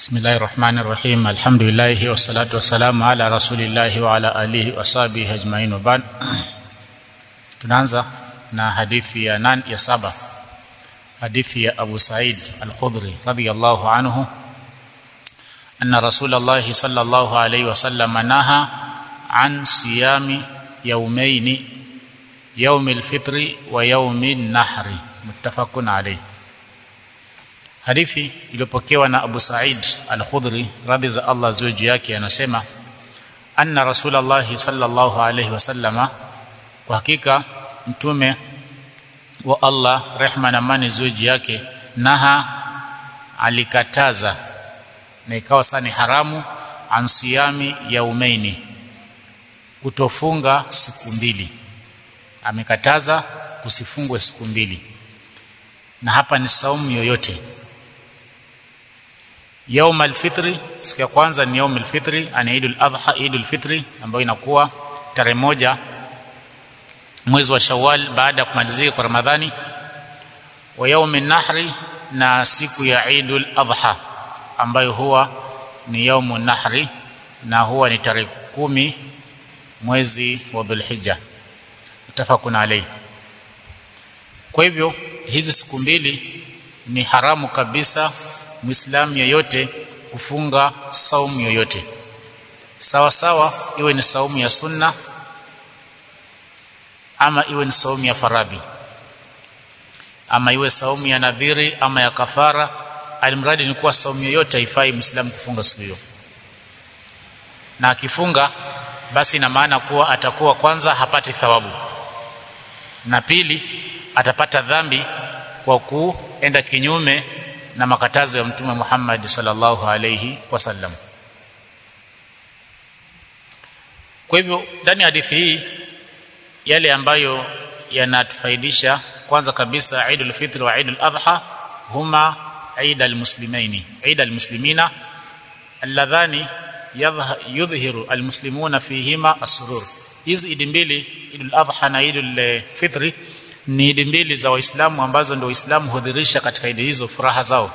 بسم الله الرحمن الرحيم الحمد لله والصلاة والسلام على رسول الله وعلى آله وصحبه أجمعين وبعد tunaanza na hadithi ya nan ya saba hadithi ya Abu Said Al-Khudri radiyallahu anhu anna Rasulullah sallallahu alayhi wasallam naha an siyami yawmayn yawm al-fitr wa yawm an-nahr muttafaqun alayh hadithi iliyopokewa na Abu Said Al-Khudri radhi za Allah ziwe juu yake anasema anna Rasulullah sallallahu alayhi wasallama kwa hakika mtume wa Allah rehma na amani ziwe juu yake naha alikataza na ikawa sani haramu ansiyami yaumaini kutofunga siku mbili amekataza kusifungwe siku mbili na hapa ni saumu yoyote yaum alfitri siku ya kwanza ni yaum alfitri ani idul adha idul fitri ambayo inakuwa tarehe moja mwezi wa Shawwal baada ya kumalizika kwa Ramadhani wa yaumi nahri na siku ya Eidul Adha ambayo huwa ni yaumu nahri na huwa ni tarehe kumi mwezi wa Dhulhijja mutafakun alayhi kwa hivyo hizi siku mbili ni haramu kabisa muislamu yeyote kufunga saumu yoyote sawa sawa iwe ni saumu ya sunna ama iwe ni saumu ya faradhi ama iwe saumu ya nadhiri ama ya kafara alimradi ni kuwa saumu yoyote haifai muislamu kufunga siku hiyo na akifunga basi ina maana kuwa atakuwa kwanza hapati thawabu na pili atapata dhambi kwa kuenda kinyume na makatazo ya mtume Muhammad sallallahu alayhi wasallam kwa hivyo ndani ya hadithi hii yale ambayo yanatufaidisha kwanza kabisa Eid al-Fitr wa Eid al-Adha huma Eid al-Muslimaini Eid al-Muslimina alladhani yudhhiru al-muslimuna fihima as-surur hizi idi mbili Eid al-Adha na Eid al-Fitr ni idi mbili za waislamu ambazo ndio waislamu hudhirisha katika idi hizo furaha zao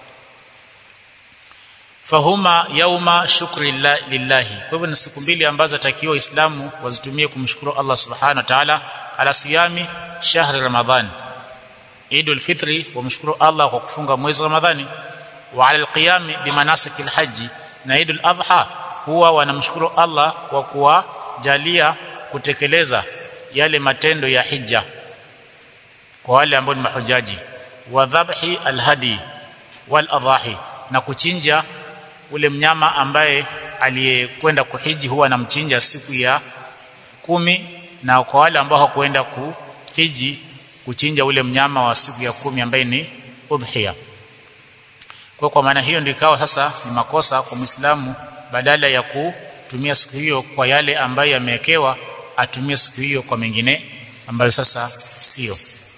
fahuma yauma shukri lillahi kwa hivyo ni siku mbili ambazo takiwa waislamu wazitumie kumshukuru Allah subhanahu wa ta'ala ala siyami shahri ramadhan idul fitri wamshukuru Allah kwa kufunga mwezi ramadhani wa ala alqiyam bimanasik alhaji na idul adha huwa wanamshukuru Allah kwa kuwajalia kutekeleza yale matendo ya hija kwa wale ambao ni mahujaji wa dhabhi alhadi wal adahi na kuchinja ule mnyama ambaye aliyekwenda kuhiji huwa anamchinja siku ya kumi na kwa wale ambao hawakwenda kuhiji kuchinja ule mnyama wa siku ya kumi ambaye ni udhiya kwa kwa maana hiyo ndio ikawa sasa ni makosa kwa Muislamu badala ya kutumia siku hiyo kwa yale ambayo yamewekewa atumie siku hiyo kwa mengine ambayo sasa sio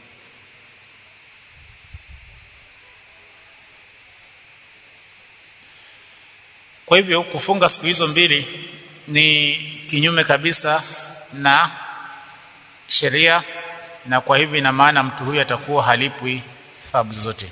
Kwa hivyo kufunga siku hizo mbili ni kinyume kabisa na sheria na kwa hivyo ina maana mtu huyu atakuwa halipwi thawabu zote.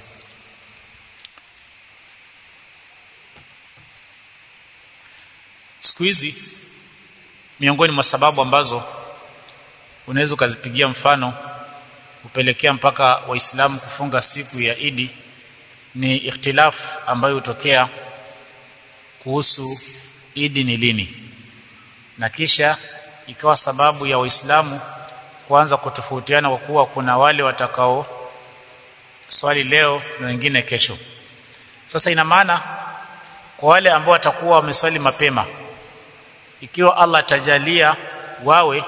Siku hizi miongoni mwa sababu ambazo unaweza ukazipigia mfano kupelekea mpaka waislamu kufunga siku ya Idi ni ikhtilaf ambayo hutokea kuhusu Idi ni lini na kisha ikawa sababu ya waislamu kuanza kutofautiana kwa kuwa kuna wale watakao swali leo na wengine kesho sasa ina maana kwa wale ambao watakuwa wameswali mapema ikiwa Allah atajalia wawe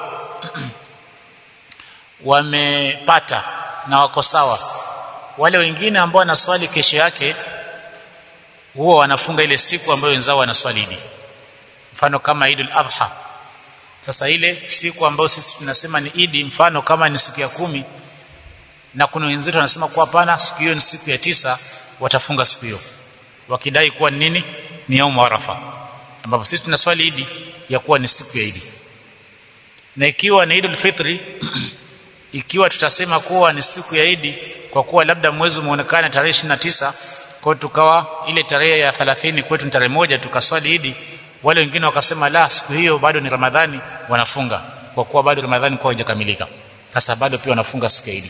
wamepata na wako sawa wale wengine ambao wanaswali kesho yake huwa wanafunga ile siku ambayo wenzao wanaswali Idi mfano kama Idul Adha sasa ile siku ambayo sisi tunasema ni Idi mfano kama ni siku ya kumi na kuna wenzetu wanasema kwa hapana siku hiyo ni siku ya tisa watafunga siku hiyo wakidai kuwa ni nini ni yaum Arafa ambapo sisi tunaswali Idi ya kuwa ni siku ya Idi na ikiwa ni Idul Fitri ikiwa tutasema kuwa ni siku ya Idi kwa kuwa labda mwezi umeonekana tarehe tisa kwa tukawa ile tarehe ya 30 kwetu ni tarehe moja tukaswali idi wale wengine wakasema la siku hiyo bado ni ramadhani wanafunga kwa kuwa bado ramadhani kwa haijakamilika sasa bado pia wanafunga siku ya idi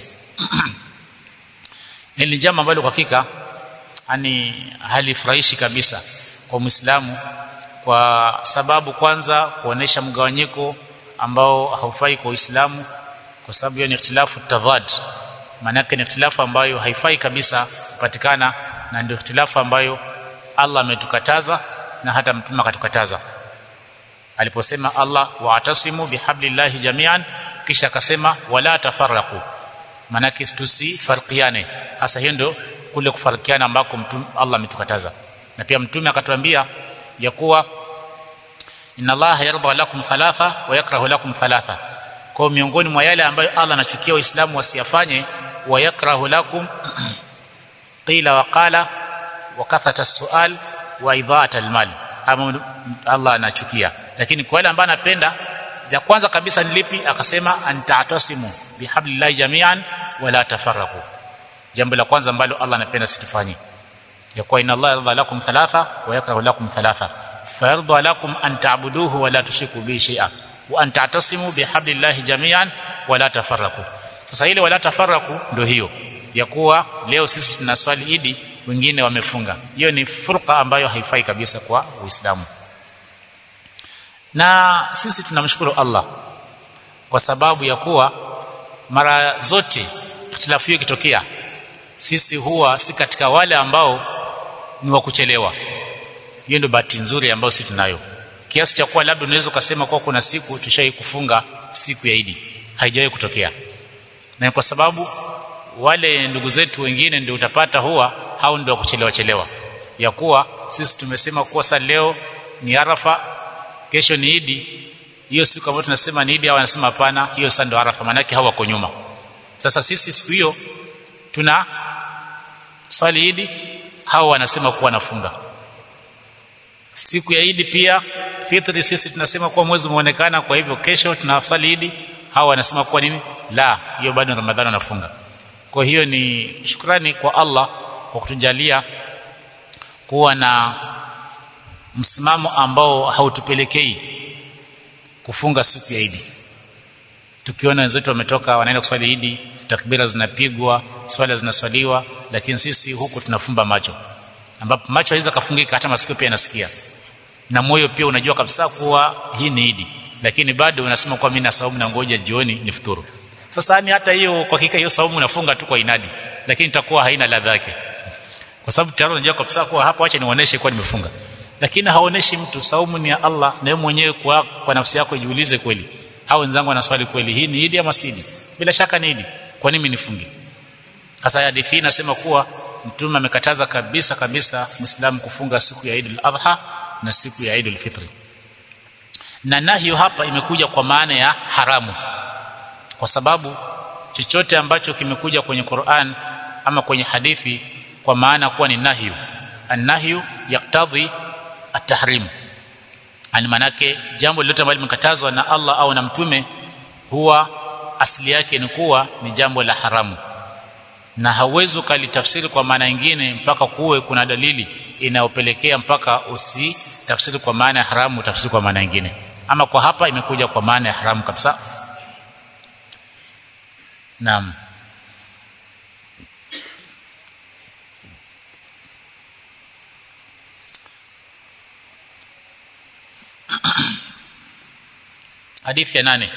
ni jambo ambalo kwa hakika ani halifurahishi kabisa kwa Muislamu kwa sababu kwanza kuonesha mgawanyiko ambao haufai kwa Uislamu kwa sababu hiyo ni ikhtilafu tadhad maana yake ni ikhtilafu ambayo haifai kabisa kupatikana na ndio ikhtilafu ambayo Allah ametukataza na hata mtume akatukataza aliposema Allah wa'tasimu bihablillahi jami'an kisha akasema wala tafarraqu maana yake tusifarqiane hasa hiyo ndio kule kufarikiana ambako mtume Allah ametukataza na pia mtume akatuambia ya kuwa inna Allah yarda lakum thalatha wa yakrahu lakum thalatha kwa miongoni mwa yale ambayo Allah anachukia waislamu wasiyafanye wa yakrahu lakum qila wa qala wa kathata as-su'al wa idha'at al-mal ama Allah anachukia lakini kwa yale ambayo anapenda ya kwanza kabisa ni lipi akasema anta'tasimu bihablillahi jami'an wala tafarraqu jambo la kwanza ambalo Allah anapenda situfanye ya kuwa inna Allah yarda lakum thalatha wa yakrahu lakum thalatha fayarda lakum an ta'buduhu wa la tushriku bihi shay'a wa an ta'tasimu bihablillahi jami'an wa la tafarraqu sasa ile wala tafarraqu ndio hiyo ya kuwa leo sisi tunaswali idi wengine wamefunga hiyo ni furqa ambayo haifai kabisa kwa Uislamu na sisi tunamshukuru Allah kwa sababu ya kuwa mara zote ikhtilafu hiyo ikitokea sisi huwa si katika wale ambao ni wa kuchelewa hiyo ndio bahati nzuri ambayo sisi tunayo kiasi cha kuwa labda unaweza ukasema kwa kuna siku tushai kufunga siku ya Idi haijawahi kutokea na kwa sababu wale ndugu zetu wengine ndio utapata huwa hao ndio kuchelewa chelewa ya kuwa sisi tumesema kuwa sasa leo ni Arafa kesho ni Idi hiyo siku ambayo tunasema ni Idi au anasema hapana hiyo sasa ndio Arafa maana yake hawako nyuma sasa sisi siku hiyo tuna swali Idi hao wanasema kuwa nafunga siku ya Idi pia fitri sisi tunasema kuwa mwezi umeonekana kwa hivyo kesho tunaswali Idi hao wanasema kuwa nini la hiyo bado Ramadhani wanafunga kwa hiyo ni shukrani kwa Allah kwa kutujalia kuwa na msimamo ambao hautupelekei kufunga siku ya Idi tukiona wenzetu wametoka wanaenda kuswali Idi takbira zinapigwa swala zinaswaliwa lakini sisi huku tunafumba macho ambapo macho haiweza kafungika hata masikio pia yanasikia na moyo pia unajua kabisa kuwa hii ni Idi lakini bado unasema kwa mimi na saumu na ngoja jioni ni futuru sasa ni hata hiyo kwa hakika hiyo saumu unafunga tu kwa inadi lakini itakuwa haina ladha yake kwa sababu tayari unajua kabisa kuwa hapo acha nionyeshe kwa nimefunga lakini haoneshi mtu saumu ni ya Allah na wewe mwenyewe kwa, kwa nafsi yako jiulize kweli hao wenzangu wanaswali kweli hii ni Idi ama si Idi bila shaka ni Idi kwa nini nifunge sasa hadithi inasema kuwa mtume amekataza kabisa kabisa muislamu kufunga siku ya Eid al-Adha na siku ya Eid al-Fitr na nahyo hapa imekuja kwa maana ya haramu kwa sababu chochote ambacho kimekuja kwenye Qur'an ama kwenye hadithi kwa maana kuwa ni nahyu an-nahyu yaktadhi at-tahrim ani manake jambo lolote ambalo limekatazwa na Allah au na mtume huwa asili yake ni kuwa ni jambo la haramu na hauwezi ukalitafsiri kwa maana nyingine mpaka kuwe kuna dalili inayopelekea mpaka usi tafsiri kwa maana ya haramu tafsiri kwa maana nyingine ama kwa hapa imekuja kwa maana ya haramu kabisa naam hadithi ya nane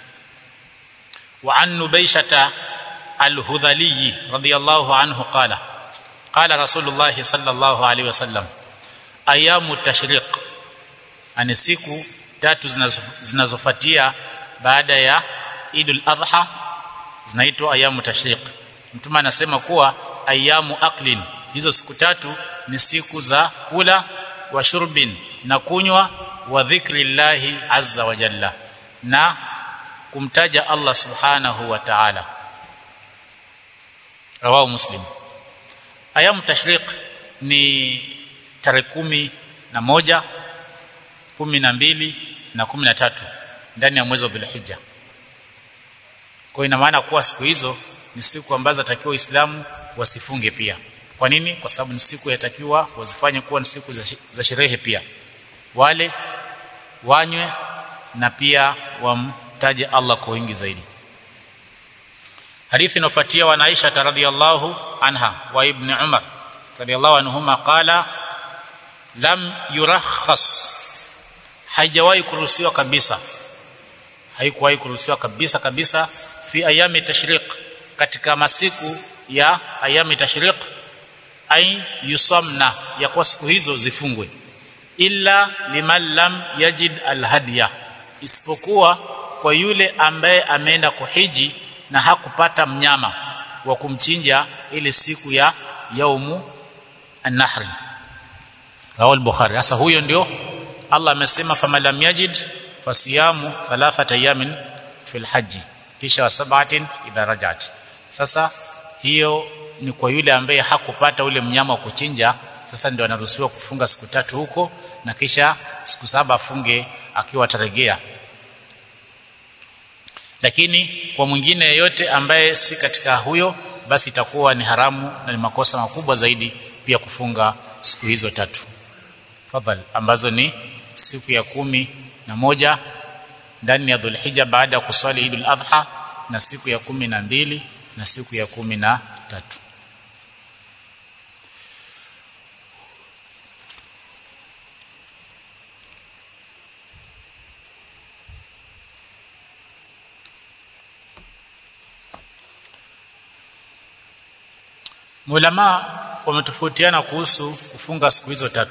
وعن نبيشة الهذلي رضي الله عنه قال قال رسول الله صلى الله عليه وسلم ايام التشريق ani siku tatu zinazofuatia baada ya Idul Adha zinaitwa ayamu tashriq mtume anasema kuwa ayamu aklin hizo siku tatu ni siku za kula wa shurbin na kunywa wa dhikrillahi azza wa jalla na kumtaja Allah subhanahu wa ta'ala rawahu muslim ayamu tashriq ni tarehe kumi na moja kumi na mbili na kumi na tatu ndani ya mwezi wa dhulhijja kwa ina maana kuwa siku hizo ni siku ambazo atakiwa waislamu wasifunge pia kwa nini kwa sababu ni siku yatakiwa wazifanye kuwa ni siku za, za sherehe pia wale wanywe na pia wamtaje Allah kwa wingi zaidi hadithi inofuatia wa Aisha radhiyallahu anha wa ibn Umar radhiyallahu anhuma qala lam yurakhas haijawahi kuruhusiwa kabisa haikuwahi kuruhusiwa kabisa kabisa fi ayami tashriq katika masiku ya ayami tashriq ay yusamna ya kwa siku hizo zifungwe illa liman lam yajid alhadiya isipokuwa kwa yule ambaye ameenda kuhiji na hakupata mnyama wa kumchinja ile siku ya yaumu an-nahri rawi al-bukhari sasa huyo ndio Allah amesema faman lam yajid fasiyamu thalathata ayamin fil haji kisha wa sab'atin idha rajat sasa hiyo ni kwa yule ambaye hakupata ule mnyama wa kuchinja sasa ndio anaruhusiwa kufunga siku tatu huko na kisha siku saba afunge akiwa atarejea lakini kwa mwingine yeyote ambaye si katika huyo basi itakuwa ni haramu na ni makosa makubwa zaidi pia kufunga siku hizo tatu fadhali ambazo ni siku ya kumi na moja ndani ya Dhulhijja baada ya kuswali Idul Adha na siku ya kumi na mbili na siku ya kumi na tatu Mulama wametofautiana kuhusu kufunga siku hizo tatu.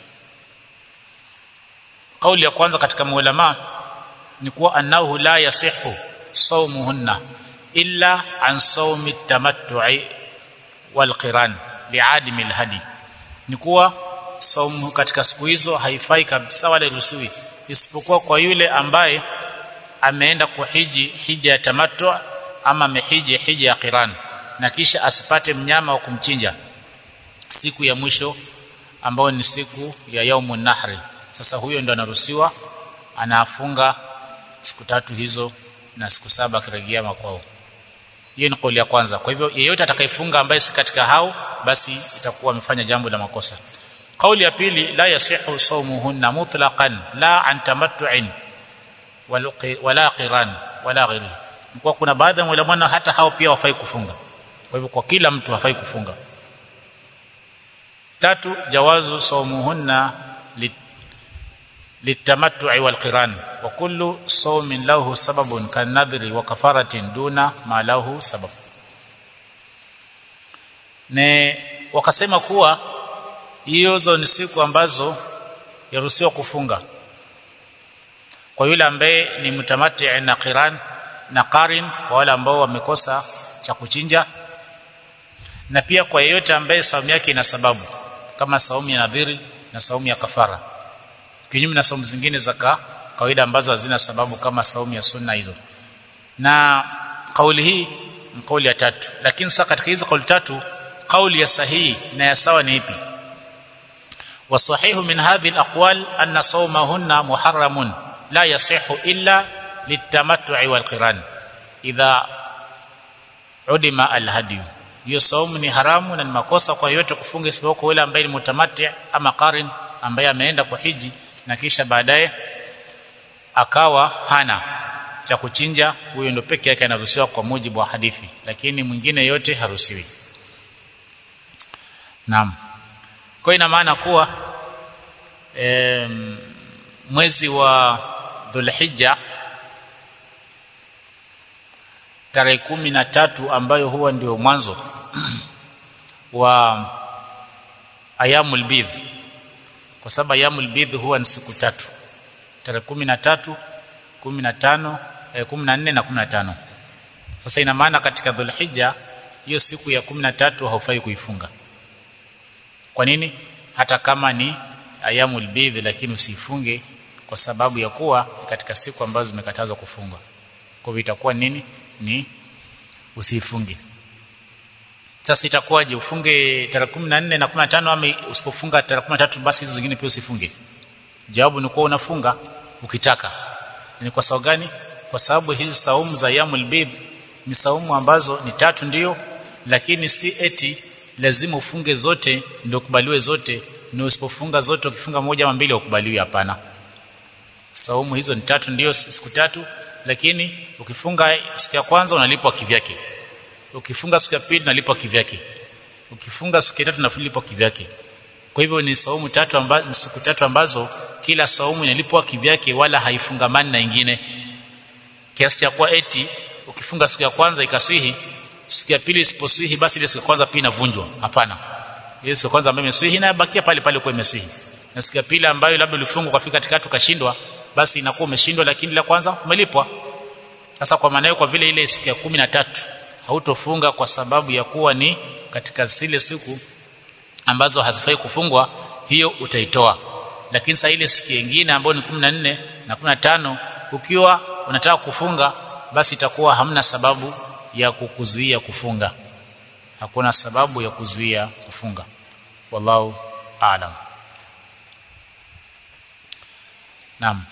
Kauli ya kwanza katika maulama ni kuwa annahu la yasihu sawmuhunna illa an sawmi tamattu'i wal qiran li'adimi alhadi. Ni kuwa saumu katika siku hizo haifai kabisa wala ruhusiwi isipokuwa kwa yule ambaye ameenda kuhiji hija ya tamattu ama amehiji hija ya qiran na kisha asipate mnyama wa kumchinja siku ya mwisho ambayo ni siku ya yaumun nahri sasa huyo ndo anaruhusiwa anafunga siku tatu hizo na siku saba akirejea makwao hiyo ni kauli ya kwanza kwa hivyo yeyote atakayefunga ambaye si katika hao basi itakuwa amefanya jambo la makosa kauli ya pili la yasihu sawmuhunna mutlaqan la an tamattu'in wala qiran wala ghairi kwa kuna baadhi ya ulama hata hao pia wafai kufunga kwa hivyo kwa kila mtu hafai kufunga tatu jawazu sawmuhunna litamattu'i wal qiran wa kullu sawmin lahu sababun kan nadhri wa kafaratin duna ma lahu sabab ne wakasema kuwa hizo ni siku ambazo yaruhusiwa kufunga kwa yule ambaye ni mutamati na qiran na qarin kwa wale ambao wamekosa cha kuchinja na pia kwa yeyote ambaye saumu yake ina sababu kama saumu ya nadhiri na saumu ya kafara kinyume na saumu zingine za kawaida ambazo hazina sababu kama saumu ya sunna hizo na kauli hii ni kauli ya tatu lakini sasa katika hizo kauli tatu kauli ya sahihi na ya sawa ni ipi والصحيح من هذه الأقوال أن صومهن محرم لا يصح إلا للتمتع والقران إذا عدم الهدي hiyo saumu ni haramu na ni makosa kwa yote kufunga isipokuwa yule ambaye ni mutamati ama qarin ambaye ameenda kwa hiji na kisha baadaye akawa hana cha kuchinja huyo ndo peke yake anaruhusiwa kwa mujibu wa hadithi lakini mwingine yote haruhusiwi naam kwa ina maana kuwa e, mwezi wa Dhulhijja tarehe kumi na tatu ambayo huwa ndio mwanzo wa ayamul bidh kwa sababu ayamul bidh huwa ni siku tatu tarehe kumi na tatu kumi na tano eh, kumi na nne na kumi na tano sasa ina maana katika dhulhijja hiyo siku ya kumi na tatu haufai kuifunga kwa nini hata kama ni ayamul bidh lakini usifunge kwa sababu ya kuwa katika siku ambazo zimekatazwa kufunga kwa hivyo itakuwa nini ni usifunge sasa itakuwaje ufunge tarehe 14 na 15 ama usipofunga tarehe 13 basi hizo zingine pia usifunge jawabu ni kuwa unafunga ukitaka ni kwa sababu gani kwa sababu hizi saumu za yamul bid ni saumu ambazo ni tatu ndiyo lakini si eti lazima ufunge zote ndio kubaliwe zote na usipofunga zote ukifunga moja ama mbili ukubaliwi hapana saumu hizo ni tatu ndio siku tatu lakini ukifunga siku ya kwanza unalipwa kivyake ukifunga siku ya pili unalipwa kivyake ukifunga siku ya tatu unalipwa kivyake kwa hivyo ni saumu tatu ambazo siku tatu ambazo kila saumu inalipwa kivyake wala haifungamani na ingine kiasi cha kuwa eti ukifunga siku ya kwanza ikaswihi siku ya pili isiposwihi basi ile siku ya kwanza pia inavunjwa hapana ile siku ya kwanza ambayo imeswihi inabakia pale pale kwa imeswihi na siku ya pili ambayo labda ulifunga ukafika katikati ukashindwa basi inakuwa umeshindwa lakini la kwanza umelipwa sasa kwa maana kwa vile ile siku ya kumi na tatu hautofunga kwa sababu ya kuwa ni katika zile siku ambazo hazifai kufungwa hiyo utaitoa lakini saa ile siku nyingine ambayo ni 14 na 15 ukiwa unataka kufunga basi itakuwa hamna sababu ya kukuzuia kufunga hakuna sababu ya kuzuia kufunga wallahu aalam naam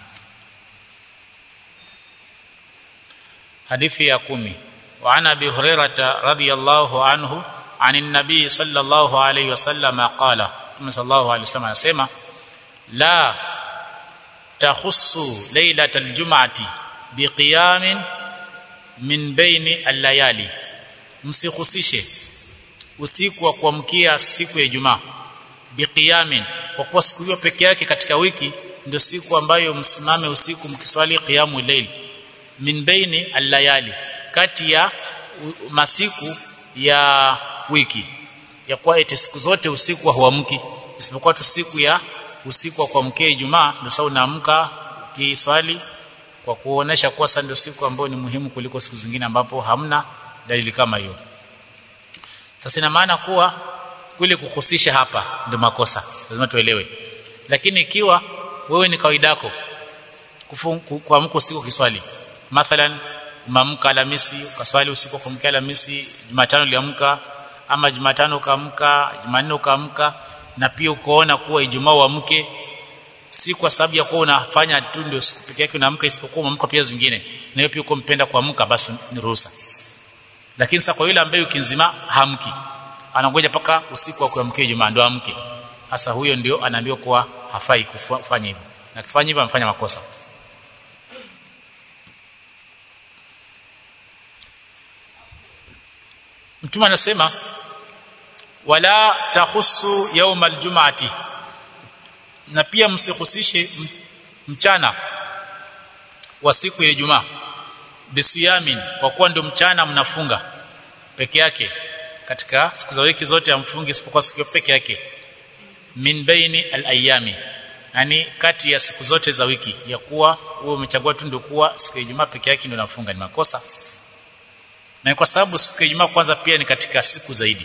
hadithi ya kumi وعن ابي هريره رضي الله عنه عن النبي صلى الله عليه وسلم قال صلى الله عليه وسلم anasema la takhussu lailatal jum'ati biqiyamin min baini al-layali msikhusishe usiku wa kuamkia siku ya Ijumaa biqiyamin kwa kuwa siku hiyo peke yake katika wiki ndio siku ambayo msimame usiku mkiswali qiyamul layl min baini al-layali kati ya masiku ya wiki ya kuwa eti siku zote usiku huamki isipokuwa tu siku ya usiku wa kuamkia Ijumaa ndio sasa unaamka kiswali kwa kuonesha kuwa sasa ndio siku ambayo ni muhimu kuliko siku zingine ambapo hamna dalili kama hiyo sasa ina maana kuwa kule kuhusisha hapa ndio makosa lazima tuelewe lakini ikiwa wewe ni kawaida yako kuamka usiku kiswali mathalan umeamka Alhamisi ukaswali usiku wa kuamkia Alhamisi Jumatano uliamka ama Jumatano ukaamka Jumanne ukaamka na pia ukoona kuwa Ijumaa uamke si kwa sababu ya kuwa unafanya tu ndio siku pekee yake unaamka isipokuwa umeamka pia zingine na hiyo pia uko mpenda kuamka basi ni ruhusa lakini sasa kwa yule ambaye ukinzima hamki anangoja paka usiku wa kuamkia Ijumaa ndio amke hasa huyo ndio anaambiwa kuwa hafai kufanya hivyo na kifanya hivyo amefanya makosa Mtume anasema wala tahussu yawm aljum'ati na pia msihusishe mchana wa siku ya Ijumaa bisiyamin kwa kuwa ndio mchana mnafunga peke yake katika siku za wiki zote amfungi isipokuwa siku peke yake min baini alayami yani kati ya siku zote za wiki ya kuwa wewe umechagua tu ndio kuwa siku ya Ijumaa peke yake ndio unafunga ni makosa na kwa sababu siku ya Ijumaa kwanza pia ni katika siku zaidi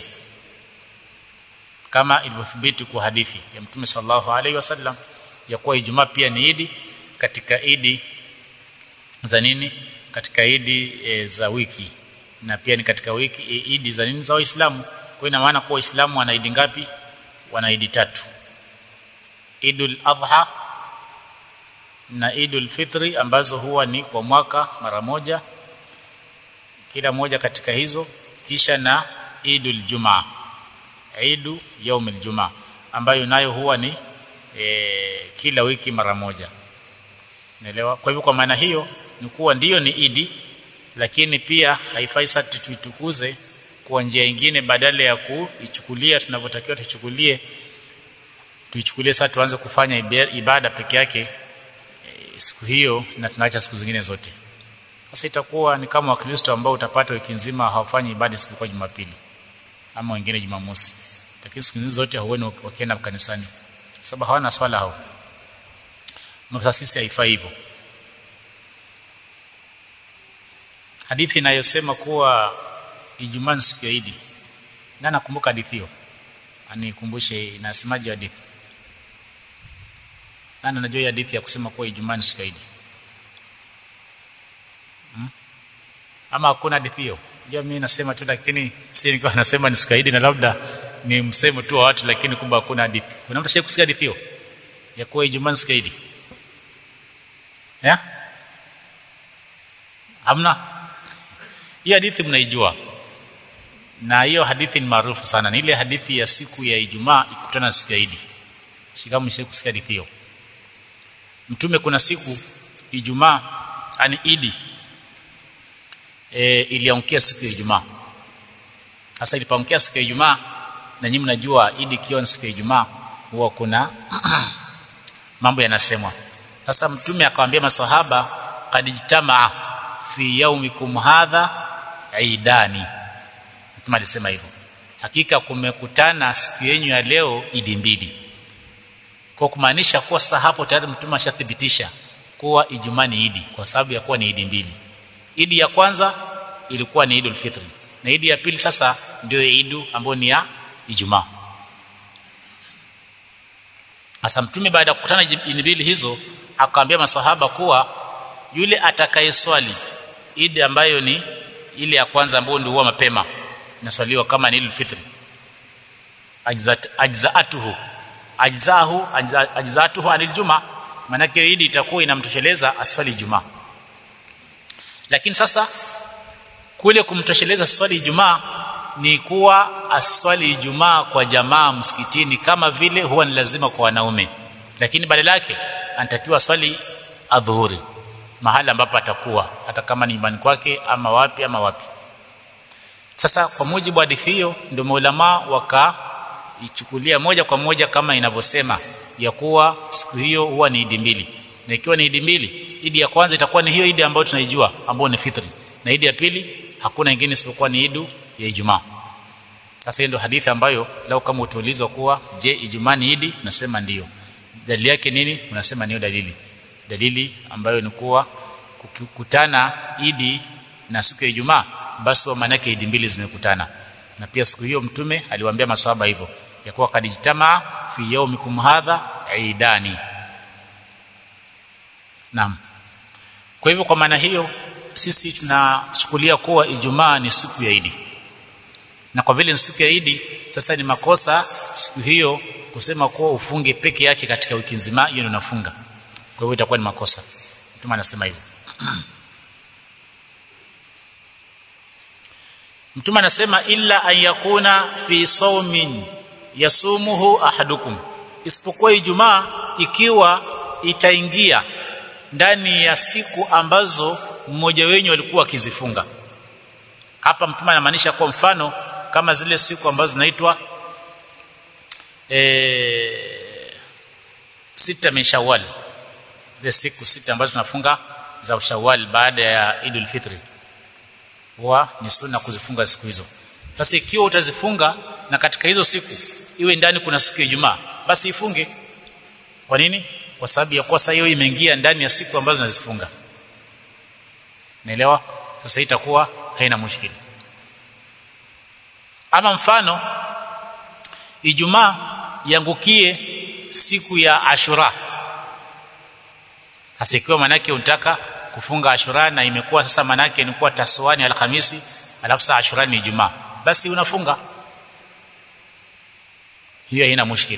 kama ilivyothibiti kwa hadithi ya Mtume sallallahu alaihi wasallam ya kuwa Ijumaa pia ni idi katika idi za nini katika idi e, za wiki na pia ni katika wiki e, idi za nini za Waislamu kwa ina maana kuwa Waislamu wana idi ngapi wana idi tatu Idul Adha na Idul Fitri ambazo huwa ni kwa mwaka mara moja kila moja katika hizo kisha na Idul Jumaa Idu yaum aljumaa ambayo nayo huwa ni e, kila wiki mara moja naelewa kwa hivyo kwa maana hiyo ni kuwa ndiyo ni idi lakini pia haifai sasa tuitukuze kwa njia nyingine badala ya kuichukulia tunavyotakiwa tuichukulie tuichukulie sasa tuanze kufanya ibada peke yake e, siku hiyo na tunaacha siku zingine zote sasa itakuwa ni kama wakristo ambao utapata wiki nzima hawafanyi ibada siku kwa Jumapili ama wengine Jumamosi lakini siku hizo zote huoni wakienda kanisani sababu hawana swala hao na sisi haifai hivyo hadithi inayosema kuwa Ijumaa siku ya Idi na nakumbuka hadithi hiyo anikumbushe inasemaje hadithi nani anajua hadithi ya kusema kuwa Ijumaa siku ya Idi hmm? ama hakuna hadithi hiyo ndio mimi nasema tu lakini si nilikuwa nasema ni siku ya Idi na labda ni msemo tu wa watu lakini kumbe hakuna hadithi kuna mtu kusikia hadithi hiyo ya kuwa Ijumaa siku ya Idi ya hamna hii hadithi mnaijua na hiyo hadithi ni maarufu sana ni ile hadithi ya siku ya Ijumaa ikutana na siku ya Idi shikamu mshe kusikia hadithi hiyo mtume kuna siku Ijumaa ani Idi e, iliangukia siku ya Ijumaa sasa ilipoangukia siku ya Ijumaa na nyinyi mnajua Idi kiwa siku ya Ijumaa huwa kuna mambo yanasemwa sasa mtume akamwambia maswahaba qad ijtamaa fi yaumikum hadha idani mtume alisema hivyo hakika kumekutana siku yenu ya leo idi mbili kwa kumaanisha kuwa sasa hapo tayari mtume ashathibitisha kuwa ijumaa ni idi kwa sababu ya kuwa ni idi mbili idi ya kwanza ilikuwa ni idul fitri na idi ya pili sasa ndio idu ambayo ni ya ijumaa sasa mtume baada ya kukutana idi mbili hizo akamwambia maswahaba kuwa yule atakayeswali idi ambayo ni ile ya kwanza ambayo ndio huwa mapema inaswaliwa kama ni idul fitri ajzat ajzaatuhu ajzahu ajzatuhu anil juma manake idi itakuwa inamtosheleza aswali jumaa lakini sasa kule kumtosheleza swali ijumaa ni kuwa aswali ijumaa kwa jamaa msikitini kama vile huwa ni lazima kwa wanaume lakini badala yake anatakiwa swali adhuhuri mahali ambapo atakuwa hata kama ni nyumbani kwake ama wapi ama wapi sasa kwa mujibu wa hadithi hiyo ndio maulama wakaichukulia moja kwa moja kama inavyosema ya kuwa siku hiyo huwa ni idi mbili na ikiwa ni idi mbili idi ya kwanza itakuwa ni hiyo idi ambayo tunaijua ambayo ni fitri na idi ya pili hakuna ingine isipokuwa ni idu ya Ijumaa sasa hiyo ndio hadithi ambayo lao kama utaulizwa kuwa je Ijumaa ni idi nasema ndiyo dalili yake nini unasema niyo dalili dalili ambayo ni kuwa kukutana idi na siku ya Ijumaa basi wa maana idi mbili zimekutana na pia siku hiyo mtume aliwaambia maswahaba hivyo ya kuwa kadijtamaa fi yaumikum hadha idani naam kwa hivyo kwa maana hiyo sisi tunachukulia kuwa Ijumaa ni siku ya Idi. Na kwa vile ni siku ya Idi, sasa ni makosa siku hiyo kusema kuwa ufunge peke yake katika wiki nzima, hiyo ndio unafunga. Kwa hivyo itakuwa ni makosa. Mtume anasema hivyo. Mtume anasema illa an yakuna fi sawmin yasumuhu ahadukum, isipokuwa Ijumaa ikiwa itaingia ndani ya siku ambazo mmoja wenyu alikuwa akizifunga hapa mtume anamaanisha kwa mfano kama zile siku ambazo zinaitwa e, sita min shawwal zile siku sita ambazo tunafunga za shawwal baada ya idul fitri huwa ni sunna kuzifunga siku hizo sasa ikiwa utazifunga na katika hizo siku iwe ndani kuna siku ya Ijumaa basi ifunge kwa nini kwa sababu ya kosa hiyo imeingia ndani ya siku ambazo nazifunga naelewa sasa itakuwa haina mushkili ama mfano Ijumaa yangukie siku ya Ashura sasa ikiwa manake unataka kufunga Ashura na imekuwa sasa manake ni kuwa taswani alhamisi alafu saa Ashura ni Ijumaa basi unafunga hiyo haina mushkili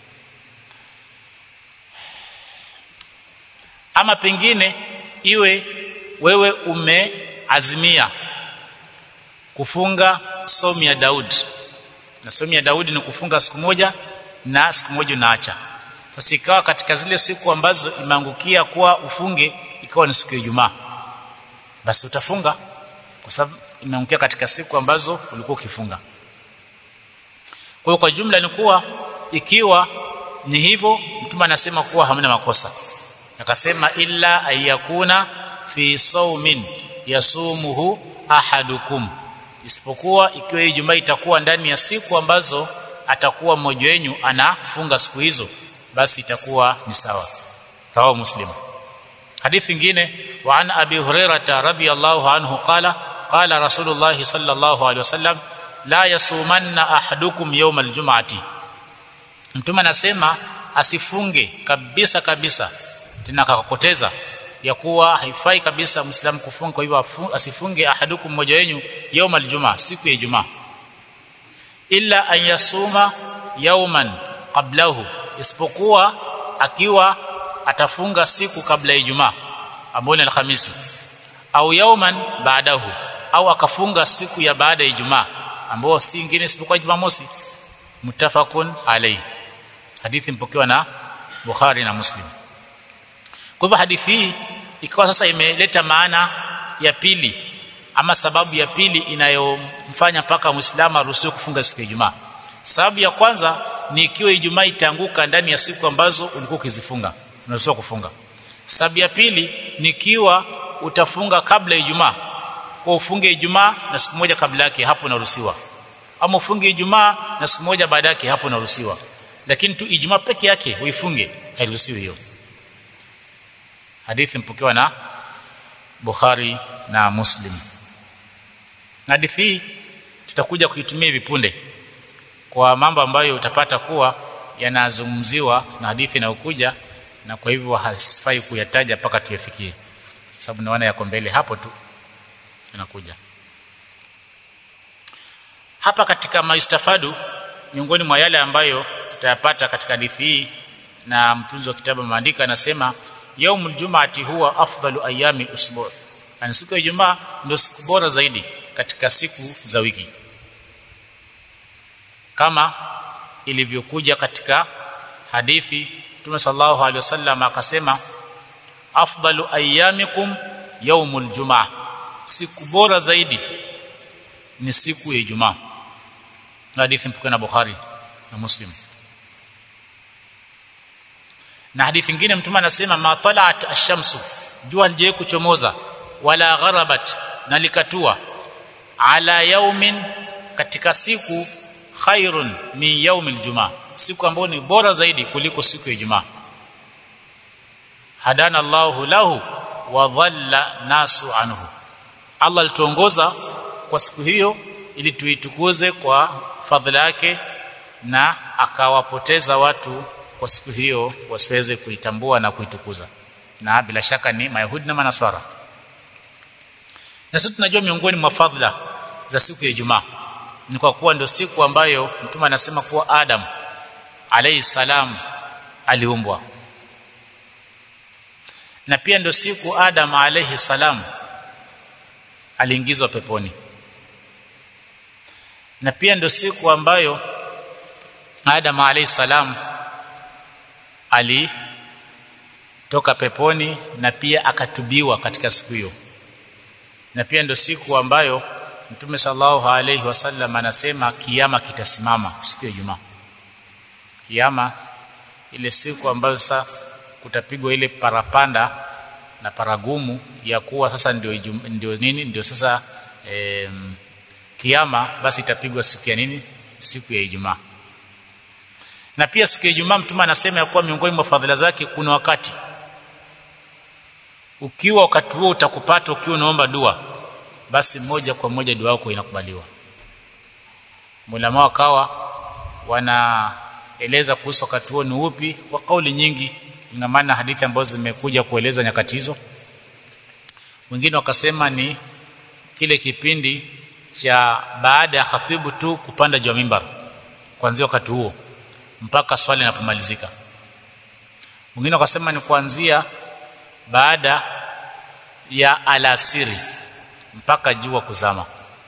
ama pengine iwe wewe umeazimia kufunga somu ya Daudi na somu ya Daudi ni kufunga siku moja na siku moja unaacha sasa ikawa katika zile siku ambazo imeangukia kuwa ufunge ikawa ni siku ya Ijumaa basi utafunga kwa sababu imeangukia katika siku ambazo ulikuwa ukifunga kwa hiyo kwa jumla ni kuwa ikiwa ni hivyo mtume anasema kuwa hamna makosa akasema illa ayakuna fi saumin yasumuhu ahadukum isipokuwa ikiwa Ijumaa itakuwa ndani ya siku ambazo atakuwa mmoja wenu anafunga siku hizo basi itakuwa ni sawa rawa muslim hadithi nyingine wa an abi hurairah radhiyallahu anhu qala qala rasulullah sallallahu alaihi wasallam la yasumanna ahadukum yawm aljum'ati mtume anasema asifunge kabisa kabisa tena akakoteza ya kuwa haifai kabisa muislamu kufunga kwa hivyo asifunge ahadukum mmoja wenu يوم الجمعه siku ya ijumaa illa an yasuma yawman qablahu isipokuwa akiwa atafunga siku kabla ya ijumaa ambayo ni alhamisi au yawman baadahu au akafunga siku ya baada ya ijumaa ambao si ingine isipokuwa Jumamosi muttafaqun alayhi hadithi mpokewa na Bukhari na Muslim kwa hivyo hadithi hii ikawa sasa imeleta maana ya pili ama sababu ya pili inayomfanya mpaka Muislamu aruhusiwe kufunga siku ya Ijumaa sababu ya kwanza ni ikiwa Ijumaa itaanguka ndani ya siku ambazo ulikuwa ukizifunga unaruhusiwa kufunga sababu ya pili ni ikiwa utafunga kabla ya Ijumaa kwa ufunge Ijumaa na siku moja kabla yake hapo unaruhusiwa ama ufunge Ijumaa na siku moja baada yake hapo unaruhusiwa lakini tu Ijumaa peke yake uifunge hairuhusiwi hiyo hadithi mpokewa na Bukhari na Muslim na hadithi hii tutakuja kuitumia vipunde kwa mambo ambayo utapata kuwa yanazungumziwa na hadithi inayokuja na kwa hivyo hasifai kuyataja mpaka tuyafikie sababu naona yako mbele hapo tu inakuja hapa katika maistafadu miongoni mwa yale ambayo tutayapata katika hadithi hii na mtunzi wa kitabu maandika anasema yaumul jumaati huwa afdalu ayami usbu yani siku ya Ijumaa ndio siku bora zaidi katika siku za wiki kama ilivyokuja katika hadithi Mtume sallallahu alaihi wasallam akasema afdalu ayamikum yaumul jumaa siku bora zaidi ni siku ya Ijumaa hadithi mpokea na Bukhari na Muslim na hadithi nyingine mtume anasema ma talat ash-shamsu jua lijaye kuchomoza wala gharabat na likatua ala yaumin katika siku khairun min yaumil jumaa siku ambayo ni bora zaidi kuliko siku ya Ijumaa hadana Allahu lahu wa dhalla nasu anhu Allah alituongoza kwa siku hiyo ili tuitukuze kwa fadhila yake na akawapoteza watu kwa siku hiyo wasiweze kuitambua na kuitukuza na bila shaka ni mayahudi na manaswara na sisi tunajua miongoni mwa fadhila za siku ya Ijumaa ni kwa kuwa ndio siku ambayo mtume anasema kuwa Adam alayhi salam aliumbwa na pia ndio siku Adam alayhi salam aliingizwa peponi na pia ndio siku ambayo Adam alayhi salam alitoka peponi na pia akatubiwa katika siku hiyo na pia ndio siku ambayo Mtume sallallahu alayhi wasallam anasema kiyama kitasimama siku ya Ijumaa kiyama ile siku ambayo sasa kutapigwa ile parapanda na paragumu ya kuwa sasa ndio ndio nini ndio sasa e, kiyama basi itapigwa siku ya nini siku ya Ijumaa na pia siku ya Ijumaa mtume anasema ya kuwa miongoni mwa fadhila zake kuna wakati ukiwa wakati huo utakupata ukiwa unaomba dua basi moja kwa moja dua yako inakubaliwa mulama wakawa wanaeleza kuhusu wakati huo ni upi kwa kauli nyingi ingamana hadithi ambazo zimekuja kueleza nyakati hizo wengine wakasema ni kile kipindi cha baada ya khatibu tu kupanda juu ya mimbar kuanzia wakati huo mpaka swali linapomalizika wengine wakasema ni kuanzia baada ya alasiri mpaka jua kuzama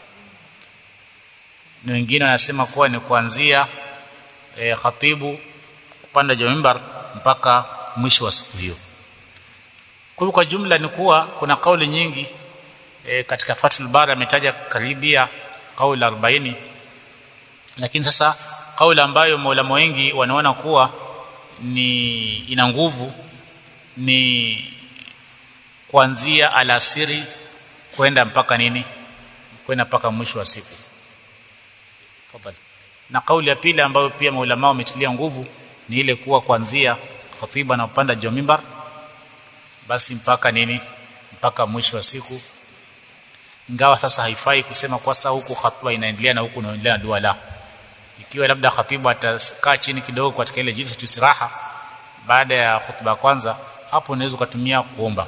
na wengine wanasema kuwa ni kuanzia e, khatibu kupanda juu ya mimbar mpaka mwisho wa siku hiyo kwa kwa jumla ni kuwa kuna kauli nyingi e, katika Fathul Bari ametaja karibia kauli 40 lakini sasa kauli ambayo maulama wengi wanaona kuwa ni ina nguvu ni kuanzia alasiri kwenda mpaka nini kwenda mpaka mwisho wa siku Fadhali. na kauli ya pili ambayo pia maulama wametilia nguvu ni ile kuwa kuanzia khatiba na upanda juu mimbar basi mpaka nini mpaka mwisho wa siku ingawa sasa haifai kusema kwa sasa huku khatiba inaendelea na huku inaendelea na dua la ikiwa labda khatibu atakaa chini kidogo katika ile jilsa istiraha baada ya khutba kwanza hapo unaweza kutumia kuomba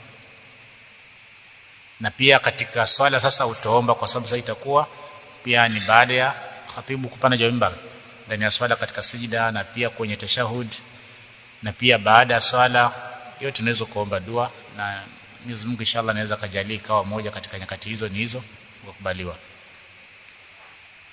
na pia katika swala sasa utaomba kwa sababu sasa itakuwa pia ni baada ya khatibu kupanda juu mimbar ndani ya swala katika sijida na pia kwenye tashahud na pia baada ya swala yote tunaweza kuomba dua na Mwenyezi Mungu inshallah anaweza kajalia ikawa moja katika nyakati hizo ni hizo kukubaliwa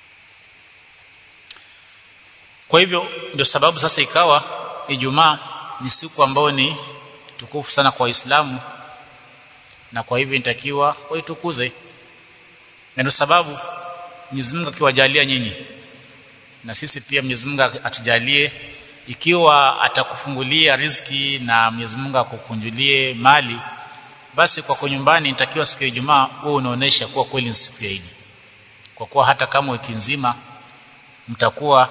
kwa hivyo ndio sababu sasa ikawa Ijumaa ni siku ambayo ni tukufu sana kwa Waislamu na kwa hivyo inatakiwa waitukuze na ndio sababu Mwenyezi Mungu akiwajalia nyinyi na sisi pia Mwenyezi Mungu atujalie ikiwa atakufungulia riziki na Mwenyezi Mungu akukunjulie mali basi kwako nyumbani nitakiwa siku ya Ijumaa wewe unaonesha kuwa kweli ni siku ya Idi kwa kuwa hata kama wiki nzima mtakuwa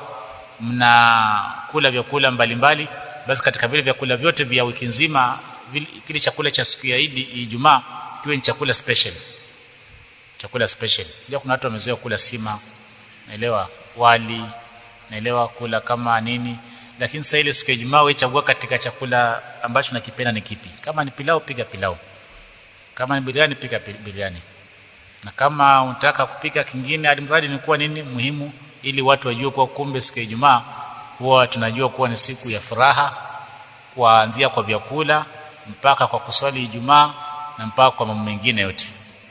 mnakula vyakula mbalimbali basi katika vile vyakula vyote vya wiki nzima kile chakula cha siku ya Idi Ijumaa kiwe ni chakula special chakula special ndio kuna watu wamezoea kula sima naelewa wali naelewa kula kama nini lakini sasa ile siku ya Ijumaa wewe chagua katika chakula ambacho nakipenda ni kipi kama ni pilau piga pilau kama ni biriani pika biriani na kama unataka kupika kingine alimradi ni kuwa nini muhimu ili watu wajue kuwa kumbe siku ya Ijumaa huwa tunajua kuwa ni siku ya furaha kuanzia kwa vyakula mpaka kwa kuswali Ijumaa na mpaka kwa mambo mengine yote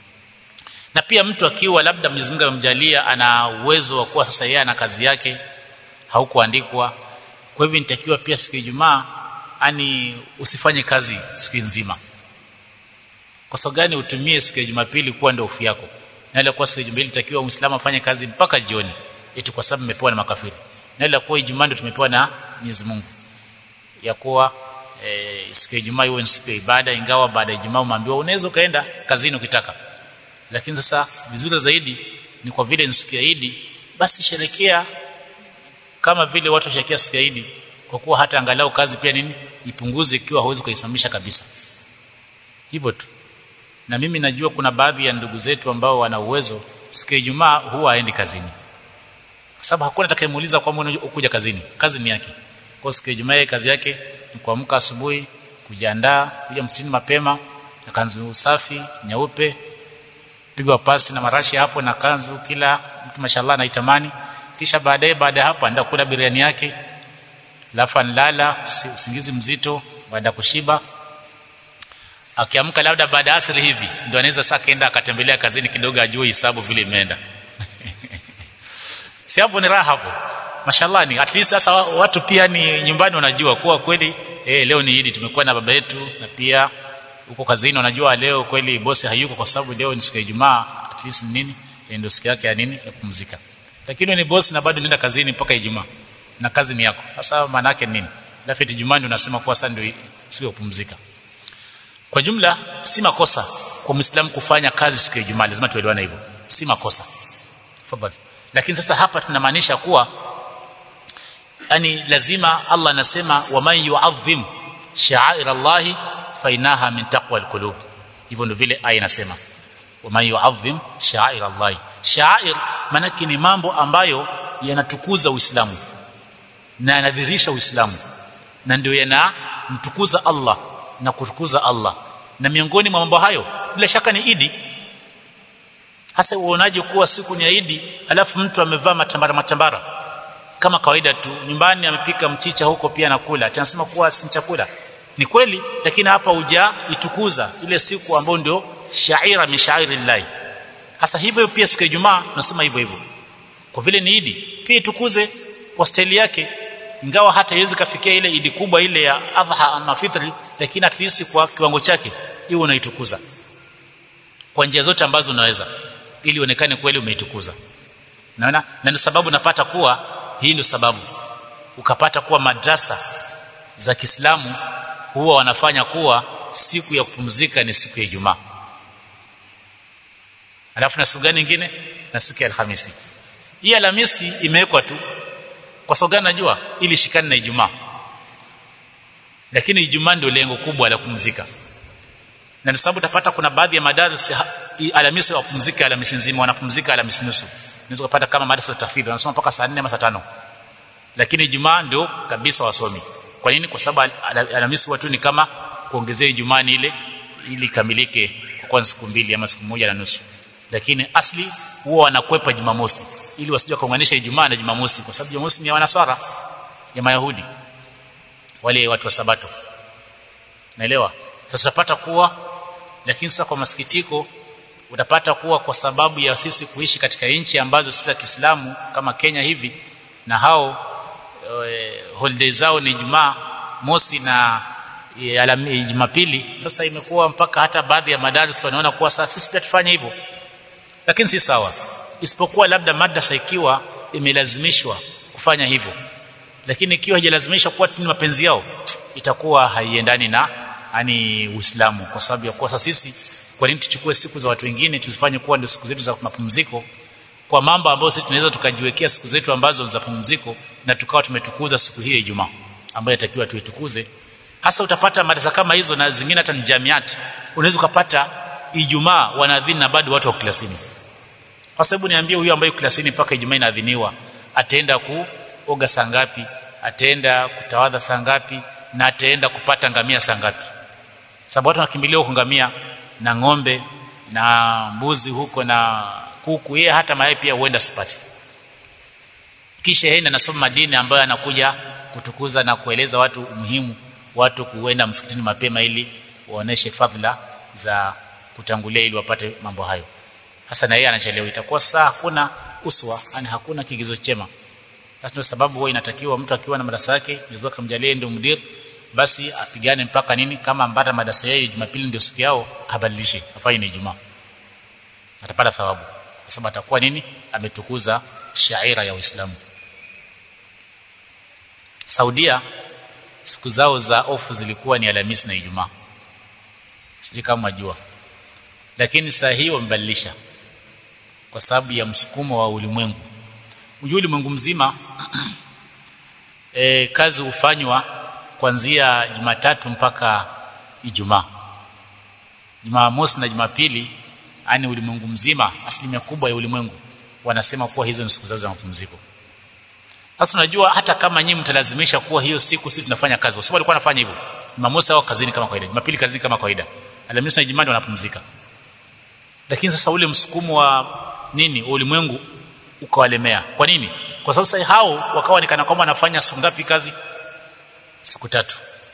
na pia mtu akiwa labda Mwenyezi Mungu amemjalia ana uwezo wa kuwa sasa yeye ana kazi yake haukuandikwa kwa hivyo nitakiwa pia siku ya Ijumaa ani usifanye kazi siku nzima kwa sababu gani utumie siku ya Jumapili kuwa ndio ufu yako na ile kwa siku ya Jumapili takiwa Muislamu afanye kazi mpaka jioni eti kwa sababu mmepewa na makafiri na ile kwa Ijumaa ndio tumepewa na Mwenyezi Mungu ya kuwa e, siku ya Ijumaa iwe ni siku ya ibada ingawa baada ya Ijumaa umeambiwa unaweza kaenda kazini ukitaka lakini sasa vizuri zaidi ni kwa vile ni siku ya Idi basi sherekea kama vile watu washerekea siku ya Idi kwa kuwa hata angalau kazi pia nini ipunguze ikiwa hauwezi kuisimamisha kabisa hivyo tu na mimi najua kuna baadhi ya ndugu zetu ambao wana uwezo siku ya Ijumaa huwa haendi kazini kwa sababu hakuna atakayemuuliza kwa mbona ukuja kazini kazi ni yake kwa siku ya Ijumaa kazi yake ni kuamka asubuhi kujiandaa kuja msikitini mapema na kanzu safi nyeupe pigwa pasi na marashi hapo na kanzu kila mtu mashallah anaitamani kisha baadaye baada hapo anaenda kula biriani yake lafa nlala usingizi mzito baada kushiba akiamka labda baada asri hivi ndio anaweza sasa kaenda akatembelea kazini kidogo ajue hisabu vile imeenda si hapo ni raha hapo mashallah ni at least sasa watu pia ni nyumbani wanajua kuwa kweli eh leo ni Idi tumekuwa na baba yetu na pia huko kazini wanajua leo kweli bosi hayuko kwa sababu leo ni siku ya Ijumaa at least nini ndio siku yake ya nini ya kupumzika lakini ni bosi na bado nenda kazini mpaka Ijumaa na kazi ni yako sasa maana yake nini lafiti Ijumaa ndio unasema kuwa sasa ndio siku ya kupumzika kwa jumla si makosa kwa Muislamu kufanya kazi siku ya Ijumaa lazima tuelewane hivyo si makosa tafadhali lakini sasa hapa tunamaanisha kuwa yani lazima Allah anasema waman yu'adhim sha'air Allah fa inaha min taqwa alqulub hivyo ndio vile aya inasema waman yu'adhim sha'air Allah sha'air manake ni mambo ambayo yanatukuza Uislamu na yanadhihirisha Uislamu na ndio yanamtukuza Allah na kutukuza Allah na miongoni mwa mambo hayo bila shaka ni Idi hasa uonaje kuwa siku ni Idi alafu mtu amevaa matambara matambara kama kawaida tu nyumbani amepika mchicha huko pia nakula tunasema kuwa si chakula ni kweli lakini hapa uja itukuza ile siku ambayo ndio shaira min sha'airillah hasa hivyo pia siku ya Ijumaa tunasema hivyo hivyo kwa vile ni Idi pia itukuze kwa staili yake ingawa hata iwezi kafikia ile idi kubwa ile ya adha ama fitri lakini at least kwa kiwango chake hiyo unaitukuza kwa njia zote ambazo unaweza ili uonekane kweli umeitukuza naona na ndio sababu napata kuwa hii ndio sababu ukapata kuwa madrasa za Kiislamu huwa wanafanya kuwa siku ya kupumzika ni siku ya Ijumaa alafu na siku gani nyingine na siku ya Alhamisi hii Alhamisi imewekwa tu kwa sababu gani najua ili shikane na Ijumaa lakini Ijumaa ndio lengo kubwa la kupumzika na ndio sababu utapata kuna baadhi ya madarasa Alhamisi wapumzika Alhamisi nzima wanapumzika Alhamisi nusu unaweza kupata kama madarasa tafidhi wanasoma mpaka saa 4 ama saa 5 lakini Ijumaa ndio kabisa wasomi kwa nini kwa sababu Alhamisi watu ni kama kuongezea Ijumaa ni ile ili kamilike kwa siku mbili ama siku moja na nusu lakini asli huwa wanakwepa Jumamosi ili wasije kuunganisha Ijumaa na Jumamosi kwa sababu Jumamosi ni ya wanaswara ya Mayahudi wale watu wa Sabato naelewa sasa utapata kuwa lakini sasa kwa masikitiko utapata kuwa kwa sababu ya sisi kuishi katika nchi ambazo si za Kiislamu kama Kenya hivi na hao e, holiday zao ni Ijumaa mosi na e, alami, Jumapili sasa imekuwa mpaka hata baadhi ya madaris wanaona kuwa sasa sisi pia tufanye hivyo lakini si sawa isipokuwa labda madrasa ikiwa imelazimishwa kufanya hivyo lakini ikiwa haijalazimishwa kuwa ni mapenzi yao itakuwa haiendani na yani Uislamu kwa sababu ya kuwa sasa sisi kwa nini tuchukue siku za watu wengine tuzifanye kuwa ndio siku zetu za mapumziko kwa mambo ambayo sisi tunaweza tukajiwekea siku zetu ambazo za pumziko na tukawa tumetukuza siku hii ya Ijumaa ambayo inatakiwa tuitukuze hasa utapata madrasa kama hizo na zingine hata ni jamiati unaweza ukapata Ijumaa wanaadhini na bado watu wa klasini kwa sababu niambie huyo ambaye klasini mpaka Ijumaa inaadhiniwa ataenda kuoga saa ngapi ataenda kutawadha saa ngapi na ataenda kupata ngamia saa ngapi sababu watu wanakimbilia huko ngamia na ng'ombe na mbuzi huko na kuku yeye hata mayai pia huenda sipati kisha yeye anasoma madini ambayo anakuja kutukuza na kueleza watu umuhimu watu kuenda msikitini mapema ili waoneshe fadhila za kutangulia ili wapate mambo hayo hasa na yeye anachelewa itakuwa saa hakuna uswa yani hakuna kigizo chema basi ndio sababu huwa inatakiwa mtu akiwa na madarasa yake Mwenyezi Mungu amjalie ndio mudir basi apigane mpaka nini kama ambata madarasa yake Jumapili ndio siku yao abadilishe afanye ni Ijumaa atapata thawabu kwa sababu atakuwa nini ametukuza shaira ya Uislamu Saudia siku zao za ofu zilikuwa ni Alhamisi na Ijumaa sijui kama majua lakini saa hii wamebadilisha kwa sababu ya msukumo wa ulimwengu ujue ulimwengu mzima e, kazi hufanywa kuanzia Jumatatu mpaka Ijumaa Jumamosi na Jumapili yani ulimwengu mzima asilimia kubwa ya ulimwengu wanasema kuwa hizo ni siku zao za mapumziko sasa unajua hata kama nyinyi mtalazimisha kuwa hiyo siku sisi tunafanya kazi kwa sababu walikuwa wanafanya hivyo Jumamosi au kazini kama kawaida Jumapili kazini kama kawaida Alhamisi na Ijumaa wanapumzika lakini sasa ule msukumo wa nini wa ulimwengu ukawalemea kwa nini kwa sababu sasa hao wakawa nikana kwamba wanafanya siku ngapi kazi siku tatu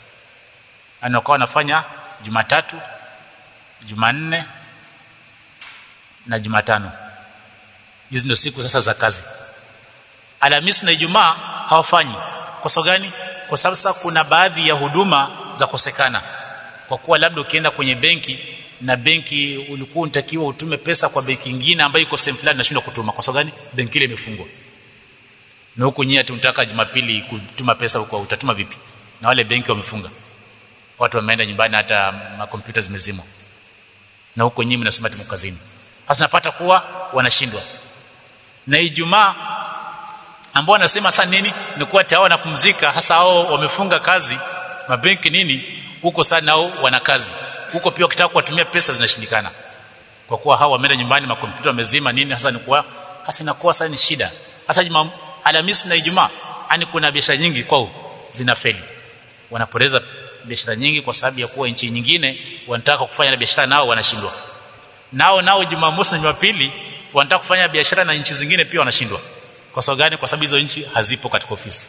ana wakawa wanafanya Jumatatu Jumanne na Jumatano hizi ndio siku sasa za kazi Alhamisi na Ijumaa hawafanyi kwa sababu gani kwa sababu sasa kuna baadhi ya huduma za kosekana kwa kuwa labda ukienda kwenye benki na benki ulikuwa unatakiwa utume pesa kwa benki nyingine ambayo iko sehemu fulani nashindwa kutuma kwa sababu gani benki ile imefungwa na huko nyinyi tunataka Jumapili kutuma pesa huko utatuma vipi na wale benki wamefunga watu wameenda nyumbani hata makompyuta zimezimwa na huko nyinyi mnasema tumo kazini sasa napata kuwa wanashindwa na Ijumaa ambao wanasema sasa nini ni kuwa tayari wanapumzika hasa hao wamefunga kazi mabenki nini huko sana nao wana kazi huko pia wakitaka kuwatumia pesa zinashindikana kwa kuwa hao wameenda nyumbani makompyuta wamezima nini hasa ni kuwa hasa inakuwa sasa ni shida hasa juma Alhamisi na Ijumaa yani kuna biashara nyingi kwao zinafeli wanapoteza biashara nyingi kwa sababu ya kuwa nchi nyingine wanataka kufanya na biashara nao wanashindwa nao nao Jumamosi na Jumapili wanataka kufanya biashara na nchi zingine pia wanashindwa kwa sababu gani kwa sababu hizo nchi hazipo katika ofisi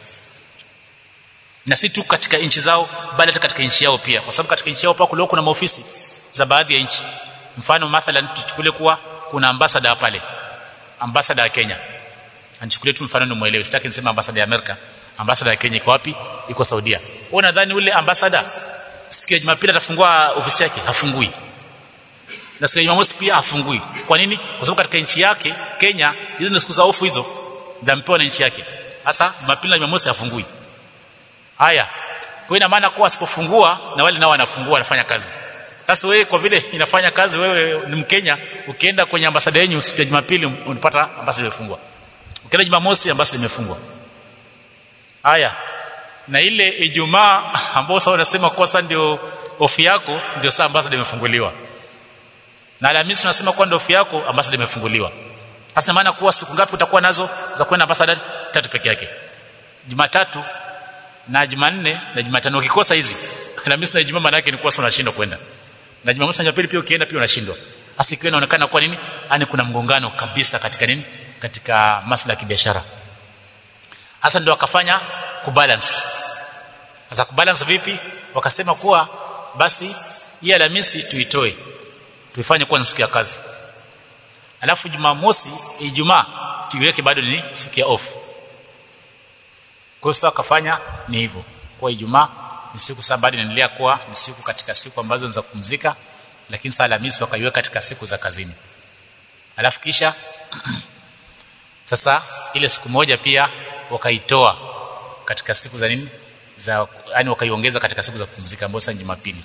na si tu katika nchi zao bali hata katika nchi yao pia kwa sababu katika nchi yao pia kulikuwa kuna maofisi za baadhi ya nchi mfano mathalan tuchukulie kuwa kuna ambassador pale ambassador ya Kenya anichukulie tu mfano ndio muelewe sitaki niseme ambassador ya Amerika ambassador ya Kenya iko wapi iko Saudia wewe nadhani ule ambassador siku ya Jumapili atafungua ofisi yake hafungui na siku ya Jumamosi pia hafungui kwa nini kwa sababu katika nchi yake Kenya hizo ni siku za ofu hizo ndampewa na nchi yake sasa Jumapili na Jumamosi hafungui haya kwa ina maana kuwa asipofungua na wale nao wanafungua wanafanya kazi sasa wewe kwa vile inafanya kazi wewe ni Mkenya ukienda kwenye ambasada yenu siku ya Jumapili unapata ambasada imefungwa ukienda Jumamosi ambasada imefungwa haya na ile Ijumaa ambao sasa unasema kwa sasa ndio ofi yako ndio saa ambasada imefunguliwa na Alhamisi tunasema kwa ndio ofi yako ambasada imefunguliwa sasa maana kuwa siku ngapi utakuwa nazo za kwenda ambasada tatu peke yake Jumatatu na Jumanne na Jumatano ukikosa hizi Alhamisi na Ijumaa maana yake ni kuwa unashindwa kwenda na Jumamosi na Jumapili pia ukienda pia unashindwa hasa ikiwa inaonekana kwa nini ani kuna mgongano kabisa katika nini katika masuala ya kibiashara hasa ndio wakafanya kubalance sasa kubalance vipi wakasema kuwa basi hii Alhamisi tuitoe tuifanye kuwa siku ya kazi alafu Jumamosi Ijumaa tuiweke bado ni siku ya off hiyo sasa akafanya ni hivyo kwa Ijumaa ni siku saba bado inaendelea kuwa ni siku katika siku ambazo ni za kupumzika lakini saa Alhamisi wakaiweka katika siku za kazini alafu kisha sasa ile siku moja pia wakaitoa katika siku za nini za yani wakaiongeza katika siku za kupumzika ambazo ni Jumapili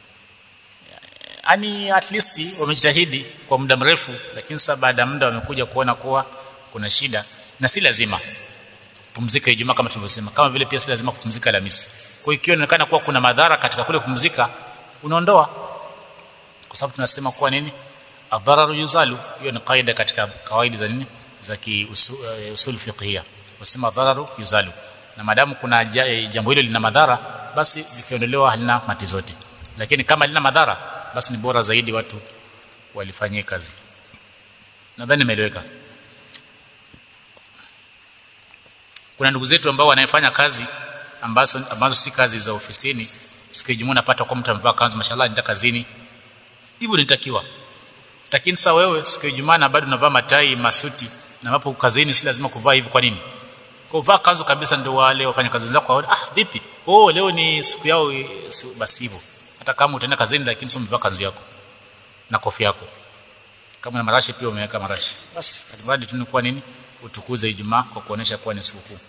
yani at least wamejitahidi kwa muda mrefu lakini sasa baada ya muda wamekuja kuona kuwa kuna shida na si lazima kupumzika Ijumaa kama tulivyosema kama vile pia si lazima kupumzika Alhamisi kwa hiyo ikiwa inaonekana kuwa kuna madhara katika kule kupumzika unaondoa kwa sababu tunasema kuwa nini adhararu yuzalu hiyo ni kaida katika kawaida za nini za kiusul uh, fiqhia wasema dhararu yuzalu na madamu kuna jambo hilo lina madhara basi likiondolewa halina mati zote lakini kama lina madhara basi ni bora zaidi watu walifanyie kazi nadhani nimeeleweka kuna ndugu zetu ambao wanafanya kazi ambazo ambazo si kazi za ofisini siku ya napata kwa mtu amevaa kanzu mashallah nita kazini hivyo nitakiwa lakini sasa wewe siku ya Ijumaa na bado unavaa matai masuti na hapo kazini si lazima kuvaa hivyo kwa nini kuvaa kanzu kabisa ndio wale wafanya kazi wenzako waone ah vipi oh leo ni siku yao basi hivyo hata kama utaenda kazini lakini sio umevaa kanzu yako na kofia yako kama na marashi pia umeweka marashi basi alimradi tu ni kwa nini utukuze Ijumaa kwa kuonesha kuwa ni sikukuu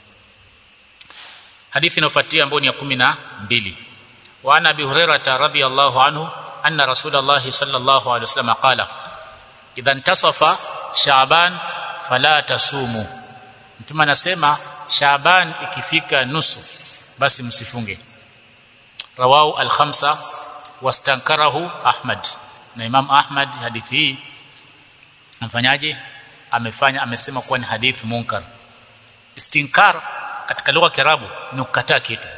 hadithi inayofuatia ambayo ni ya 12 wa ana abi hurairah radhiyallahu anhu anna rasulullah sallallahu alaihi wasallam qala idha intasafa shaaban fala tasumu mtume anasema shaaban ikifika nusu basi msifunge rawahu al-khamsa wastankarahu ahmad na imam ahmad hadithi hii amfanyaje amefanya amesema kuwa ni hadithi munkar istinkar katika lugha ya kiarabu ni kukataa kitu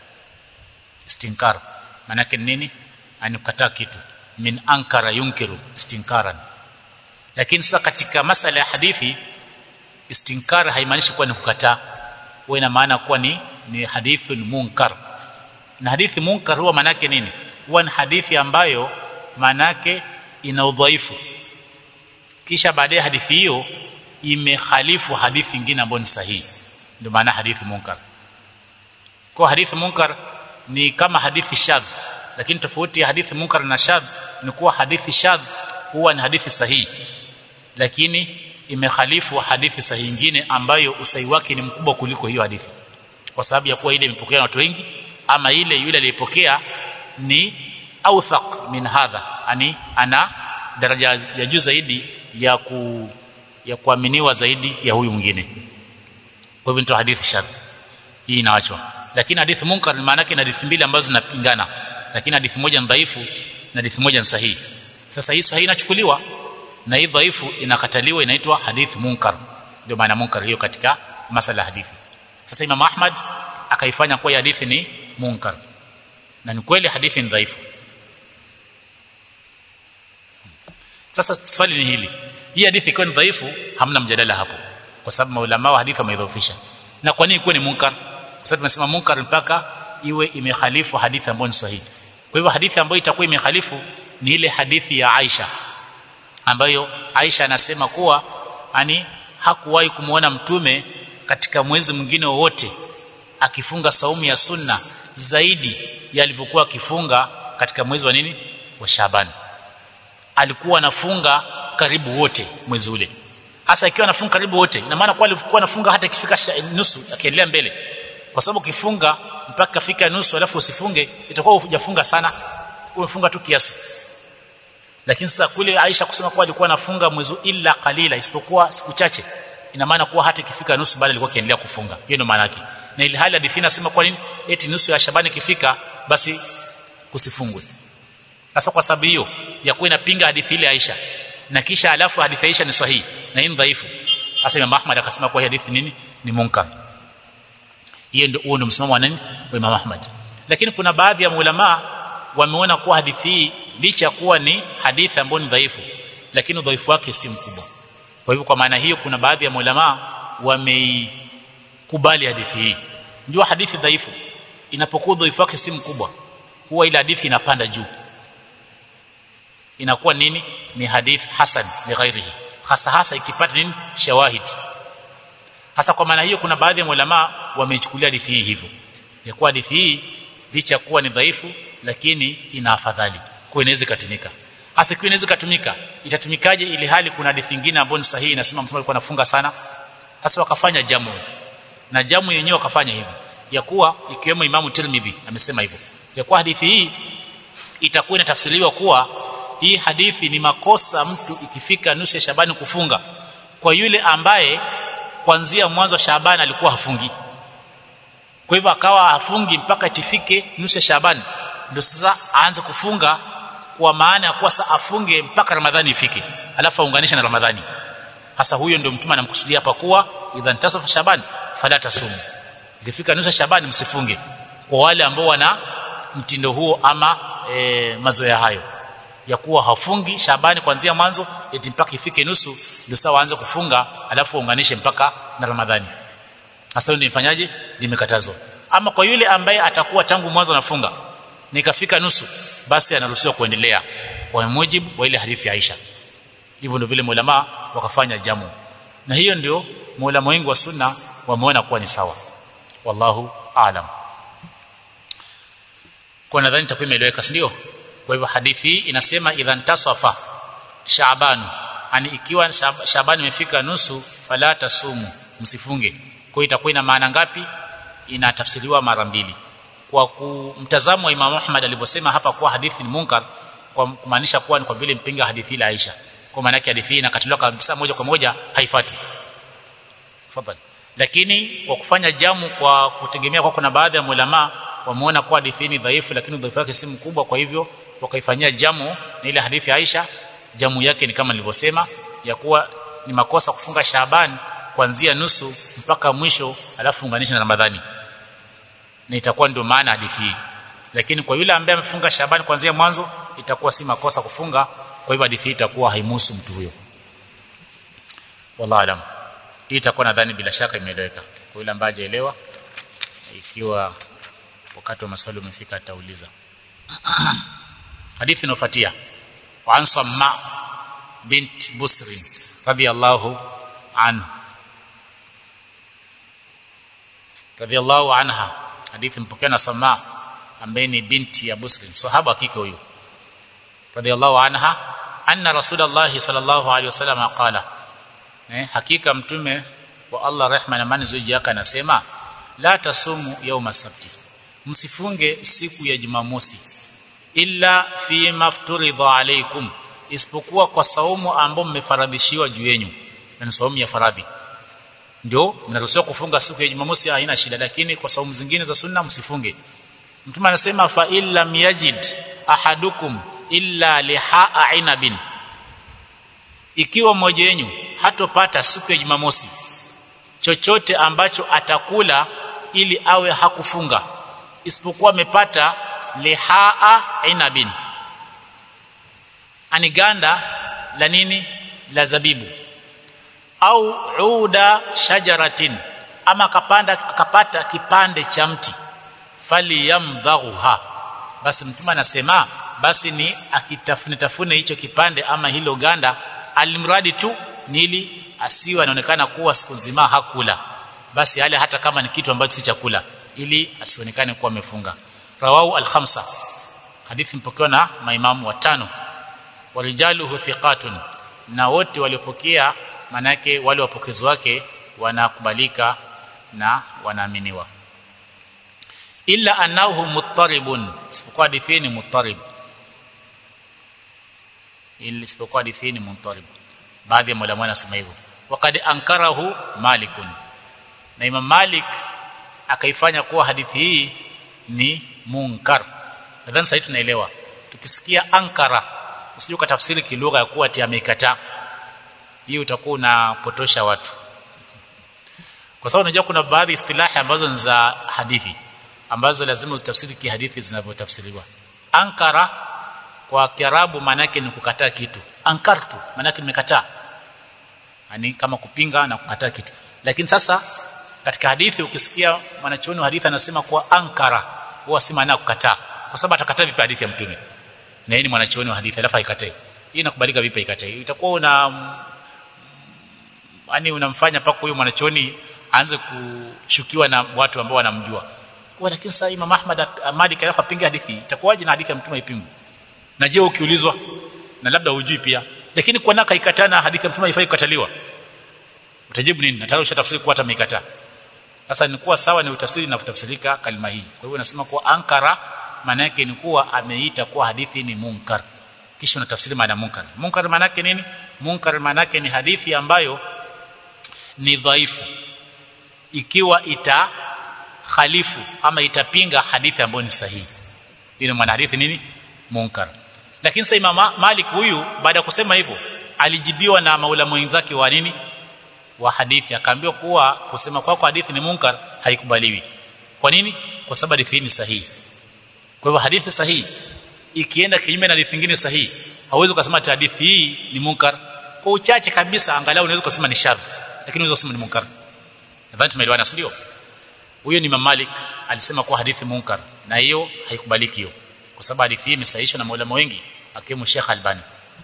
istinkar maana yake nini anikataa kitu min ankara yunkiru istinkaran lakini sasa katika masala ya hadithi istinkar haimaanishi kuwa ni kukataa huwa ina maana kuwa ni ni hadithun munkar na hadithi munkar huwa maana yake nini huwa ni hadithi ambayo maana yake ina udhaifu kisha baadaye hadithi hiyo imehalifu hadithi nyingine ambayo ni sahihi ndio maana hadithi munkar kwa hadithi munkar ni kama hadithi shadh lakini tofauti ya hadithi munkar na shadh ni kuwa hadithi shadh huwa ni hadithi sahihi lakini imekhalifu hadithi sahihi nyingine ambayo usahihi wake ni mkubwa kuliko hiyo hadithi kwa sababu ya kuwa ile imepokea na watu wengi ama ile yule aliyepokea ni awthaq min hadha yani ana daraja ya juu zaidi ya ku ya kuaminiwa zaidi ya huyu mwingine kwa hivyo ndio hadithi shadh hii inaachwa lakini hadithi munkar maana yake ni hadithi mbili ambazo zinapingana lakini hadithi moja ni dhaifu na hadithi moja ni sahihi sasa hii sahihi inachukuliwa na hii dhaifu inakataliwa inaitwa hadithi munkar ndio maana munkar hiyo katika masala hadithi sasa Imam Ahmad akaifanya kuwa hadithi ni munkar na ni kweli hadithi ni dhaifu sasa swali ni hili hii hadithi ikiwa ni dhaifu hamna mjadala hapo kwa sababu maulama wa hadithi wameidhoofisha na kwa nini ikuwe ni munkar kwa sababu tunasema munkar mpaka iwe imehalifu hadithi ambayo ni sahihi kwa hivyo hadithi ambayo itakuwa imehalifu ni ile hadithi ya Aisha ambayo Aisha anasema kuwa ani hakuwahi kumuona mtume katika mwezi mwingine wowote akifunga saumu ya sunna zaidi ya alivyokuwa akifunga katika mwezi wa nini wa Shaban alikuwa anafunga karibu wote mwezi ule hasa ikiwa anafunga karibu wote ina maana kwa alikuwa anafunga hata ikifika nusu akiendelea mbele kwa sababu ukifunga mpaka fika nusu alafu usifunge itakuwa hujafunga sana umefunga tu kiasi lakini sasa kule Aisha kusema kuwa alikuwa anafunga mwezi illa qalila isipokuwa siku chache ina maana kuwa hata ikifika nusu bado alikuwa akiendelea kufunga hiyo ndio maana yake na ile hali hadithi inasema kwa nini eti nusu ya Shabani ikifika basi kusifungwe sasa kwa sababu hiyo ya kuwa inapinga hadithi ile Aisha na kisha alafu hadithi Aisha ni sahihi na hii ni dhaifu sasa Imam Ahmad akasema kwa hadithi nini ni munkar hiyo ndio huo ndio msimamo wa nani wa Imam Ahmad lakini kuna baadhi ya maulama wameona kuwa hadithi hii licha kuwa ni hadithi ambayo ni dhaifu lakini udhaifu wake si mkubwa kwa hivyo kwa maana hiyo kuna baadhi ya maulama wameikubali hadithi hii ndio hadithi dhaifu inapokuwa udhaifu wake si mkubwa huwa ile hadithi inapanda juu inakuwa nini ni hadith hasan li ghairihi hasa hasa ikipata nini shawahid hasa kwa maana hiyo kuna baadhi ya ulama wameichukulia hadithi hii hivyo ya kuwa hadithi hii licha kuwa ni dhaifu lakini ina afadhali kwa inaweza kutumika hasa kwa inaweza kutumika itatumikaje ili hali kuna hadithi nyingine ambayo ni sahihi inasema mtume alikuwa anafunga sana hasa wakafanya jamu na jamu yenyewe wakafanya hivi ya kuwa ikiwemo Imamu Tirmidhi amesema hivyo ya kuwa hadithi hii itakuwa inatafsiriwa kuwa hii hadithi ni makosa mtu ikifika nusu ya Shabani kufunga kwa yule ambaye kuanzia mwanzo wa Shabani alikuwa hafungi kwa hivyo akawa hafungi mpaka itifike nusu ya Shabani ndio sasa aanze kufunga kwa maana ya kuwa sasa afunge mpaka Ramadhani ifike alafu aunganishe na Ramadhani hasa huyo ndio mtume anamkusudia hapa kuwa idhan tasafa Shabani fala tasumu ikifika nusu ya Shabani msifunge kwa wale ambao wana mtindo huo ama e, mazoea hayo ya kuwa hafungi Shabani kuanzia mwanzo eti mpaka ifike nusu ndio sawa aanze kufunga alafu unganishe mpaka na Ramadhani hasa ndio nifanyaje limekatazwa ama kwa yule ambaye atakuwa tangu mwanzo anafunga nikafika nusu basi anaruhusiwa kuendelea kwa mujibu wa ile hadithi ya Aisha hivyo ndio vile maulama wakafanya jamu na hiyo ndio maulama wengi wa sunna wameona kuwa ni sawa wallahu aalam kwa nadhani takuwa imeeleweka ndio kwa hivyo hadithi hii inasema idhan tasafa shaaban ani ikiwa shaaban imefika nusu fala tasumu msifunge kwa hiyo itakuwa ina maana ngapi inatafsiriwa mara mbili kwa mtazamo wa Imam Ahmad alivyosema hapa kuwa hadithi ni munkar kwa kumaanisha kuwa ni kwa vile mpinga hadithi la Aisha kwa maana yake hadithi hii inakatiliwa kabisa moja kwa moja haifuati fadhali lakini kwa kufanya jamu kwa kutegemea kwa kuna baadhi ya ulama wameona kuwa hadithi ni dhaifu lakini udhaifu wake si mkubwa kwa hivyo wakaifanyia jamu na ile hadithi ya Aisha jamu yake ni kama nilivyosema ya kuwa ni makosa kufunga Shaaban kuanzia nusu mpaka mwisho alafu unganisha na Ramadhani na itakuwa ndio maana hadithi hii lakini kwa yule ambaye amefunga Shaaban kuanzia mwanzo itakuwa si makosa kufunga kwa hivyo hadithi hii itakuwa haimuhusu mtu huyo wallahu alam hii itakuwa nadhani bila shaka imeeleweka kwa yule ambaye hajaelewa ikiwa wakati wa maswali umefika atauliza hadithi inayofuatia وعن صماء بنت بسر رضي الله عنه رضي الله عنها hadithi mpokea na Sama ambaye ni binti ya Busri sahaba kike huyo radhiallahu anha anna rasulullah sallallahu alaihi wasallam qala eh hakika mtume wa Allah rehma na amani ziji yake anasema la tasumu yauma sabti msifunge siku ya jumamosi illa fi mafturidha alaikum isipokuwa kwa saumu ambao mmefaradhishiwa juu yenu na ni saumu ya faradhi ndio mnaruhusiwa kufunga siku ya jumamosi haina shida lakini kwa saumu zingine za sunna msifunge mtume anasema fa illa yajid ahadukum illa lihaa inabin ikiwa mmoja wenu hatopata siku ya jumamosi chochote ambacho atakula ili awe hakufunga isipokuwa amepata lihaa inabin ani ganda la nini la zabibu au uda shajaratin ama akapanda akapata kipande cha mti fali yamdharuha basi mtume anasema basi ni akitafune tafune hicho kipande ama hilo ganda alimradi tu nili asiwe anaonekana kuwa siku nzima hakula basi yale hata kama ni kitu ambacho si chakula ili asionekane kuwa amefunga rawahu al-khamsa hadithi mpokewa na maimamu watano warijaluhu thiqatun na wote waliopokea manake wale wapokezi wake wanakubalika na wanaaminiwa illa annahu muttaribun isipokuwa hadithi ni muttarib ili isipokuwa hadithi ni muttarib baadhi ya maulama wanasema hivyo waqad ankarahu malikun na imam malik akaifanya kuwa hadithi hii ni munkar nadhani sasa tunaelewa tukisikia ankara usije ukatafsiri kilugha ya kuwa ati ameikataa hii utakuwa unapotosha watu kwa sababu unajua kuna baadhi istilahi ambazo ni za hadithi ambazo lazima uzitafsiri kihadithi zinavyotafsiriwa ankara kwa kiarabu maana yake ni kukataa kitu ankartu maana yake nimekataa yani kama kupinga na kukataa kitu lakini sasa katika hadithi ukisikia mwanachuoni wa hadithi anasema kuwa ankara huwa si maana kukataa kwa sababu atakataa vipi hadithi ya mtume na yeye ni mwanachuoni wa hadithi alafu haikatai hii inakubalika vipi haikatai itakuwa una yani unamfanya paka huyo mwanachuoni aanze kushukiwa na watu ambao wanamjua kwa lakini sasa Imam Ahmad Malik alafu apinge hadithi itakuwaje na hadithi ya mtume ipingwe na je ukiulizwa na labda hujui pia lakini kwa naka ikatana hadithi ya mtume haifai kukataliwa utajibu nini na tayari ushatafsiri kuwa hata ameikataa sasa ni kuwa sawa ni utafsiri na kutafsirika kalima hii kwa hivyo nasema kuwa ankara maana yake ni kuwa ameita kuwa hadithi ni munkar kisha unatafsiri maana munkar munkar maana yake nini munkar maana yake ni hadithi ambayo ni dhaifu ikiwa ita khalifu ama itapinga hadithi ambayo ni sahihi ile mwana hadithi nini munkar lakini sasa Imam Malik huyu baada ya kusema hivyo alijibiwa na maulama wenzake wa nini wa hadithi akaambiwa kuwa kusema kwako kwa hadithi ni munkar haikubaliwi kwa nini kwa sababu hadithi ni sahihi kwa hivyo hadithi sahihi ikienda kinyume na hadithi nyingine sahihi hauwezi kusema ati hadithi hii ni munkar kwa uchache kabisa angalau unaweza kusema ni shadh lakini unaweza kusema ni munkar nadhani tumeelewana si ndio huyo ni Imam Malik alisema kuwa hadithi munkar na hiyo haikubaliki hiyo kwa sababu hadithi hii imesahihishwa na maulama wengi akiwemo Sheikh Albani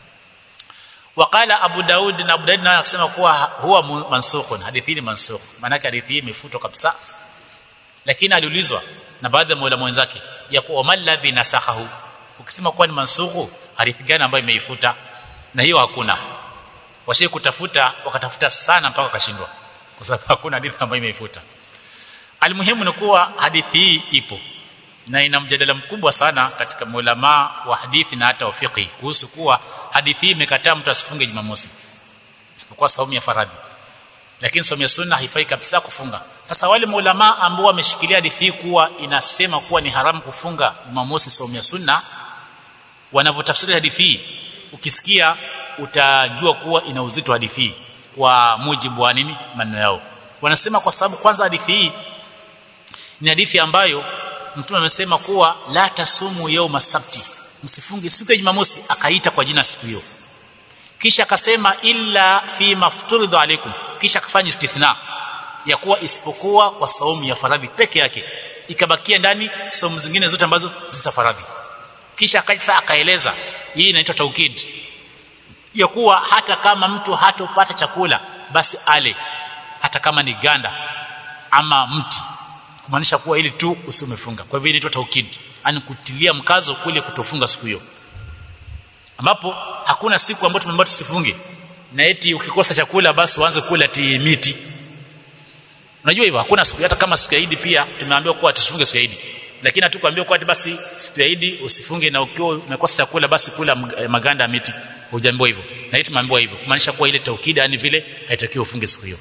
waqala Abu Daud na Abu Daud naye akasema kuwa huwa mansukhun hadithi ni mansukh maana hadithi hii imefutwa kabisa lakini aliulizwa na baadhi ya maulama wenzake ya kuwa maladhi nasakhahu ukisema kuwa ni mansukhu hadithi gani ambayo imeifuta na hiyo hakuna washie kutafuta wakatafuta sana mpaka wakashindwa kwa sababu hakuna hadithi ambayo imeifuta almuhimu ni kuwa hadithi hii ipo na ina mjadala mkubwa sana katika maulama wa hadithi na hata wafiqi kuhusu kuwa hadithi hii imekataa mtu asifunge Jumamosi isipokuwa saumu ya faradhi lakini saumu ya sunna haifai kabisa kufunga sasa wale maulama ambao wameshikilia hadithi hii kuwa inasema kuwa ni haramu kufunga Jumamosi saumu ya sunna wanavyotafsiri hadithi hii ukisikia utajua kuwa ina uzito hadithi hii kwa mujibu wa nini maneno yao wanasema kwa sababu kwanza hadithi hii ni hadithi ambayo mtume amesema kuwa la tasumu yauma sabti msifunge siku ya jumamosi akaita kwa jina siku hiyo kisha akasema illa fi mafturidhu alaikum kisha akafanya istithna ya kuwa isipokuwa kwa saumu ya faradhi peke yake ikabakia ndani saumu zingine zote ambazo si faradhi kisha akaisa akaeleza hii inaitwa taukid ya kuwa hata kama mtu hatopata chakula basi ale hata kama ni ganda ama mti kumaanisha kuwa ili tu usiumefunga kwa hivyo inaitwa taukid yani kutilia mkazo kule kutofunga siku hiyo ambapo hakuna siku ambayo tumeambiwa tusifunge na eti ukikosa chakula basi uanze kula ti miti unajua hivyo hakuna siku hata kama siku ya Eid pia tumeambiwa kuwa tusifunge siku ya Eid lakini hatukuambiwa kuwa basi siku ya Eid usifunge na ukiwa umekosa chakula basi kula maganda ya miti hujaambiwa hivyo na hii tumeambiwa hivyo kumaanisha kuwa ile taukida yani vile haitakiwi ufunge siku hiyo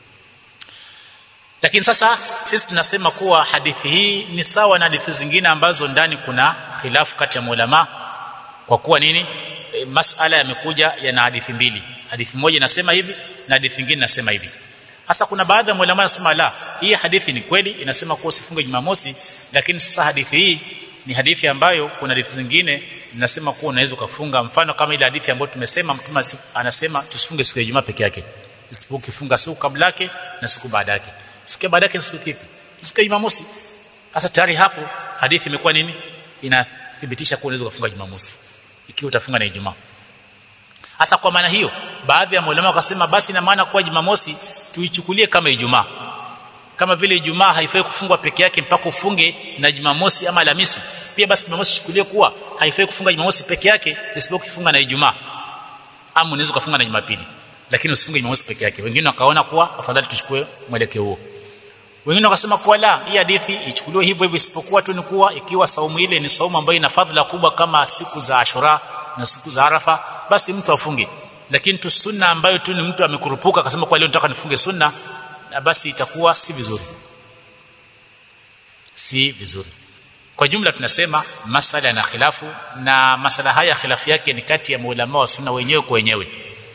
lakini sasa sisi tunasema kuwa hadithi hii ni sawa na hadithi zingine ambazo ndani kuna khilafu kati ya maulama kwa kuwa nini e, masala yamekuja yana hadithi mbili hadithi moja inasema hivi na hadithi nyingine inasema hivi hasa kuna baadhi ya maulama wanasema la hii hadithi ni kweli inasema kuwa usifunge Jumamosi lakini sasa hadithi hii ni hadithi ambayo kuna hadithi zingine zinasema kuwa unaweza ukafunga mfano kama ile hadithi ambayo tumesema mtume anasema tusifunge siku ya Ijumaa peke yake isipokuwa ukifunga siku kabla yake na siku baada yake siku ya baada yake ni siku kipi siku ya Jumamosi sasa tayari hapo hadithi imekuwa nini inathibitisha kuwa unaweza kufunga Jumamosi ikiwa utafunga na Ijumaa hasa kwa maana hiyo baadhi ya maulama wakasema basi ina maana kuwa Jumamosi tuichukulie kama Ijumaa kama vile Ijumaa haifai kufungwa peke yake mpaka ufunge na Jumamosi ama Alhamisi pia basi Jumamosi chukulie kuwa haifai kufunga Jumamosi peke yake isipokuwa kufunga na Ijumaa ama unaweza kufunga na Jumapili lakini usifunge Jumamosi peke yake wengine wakaona kuwa afadhali tuchukue mwelekeo huo wengine wakasema kuwa la hii hadithi ichukuliwe hivyo hivyo isipokuwa tu ni kuwa ikiwa saumu ile ni saumu ambayo ina fadhila kubwa kama siku za Ashura na siku za Arafa basi mtu afunge lakini tu sunna ambayo tu ni mtu amekurupuka akasema kwa leo nataka nifunge sunna na basi itakuwa si vizuri si vizuri kwa jumla tunasema masala na khilafu na masala haya khilafu yake ni kati ya maulama wa sunna wenyewe kwa wenyewe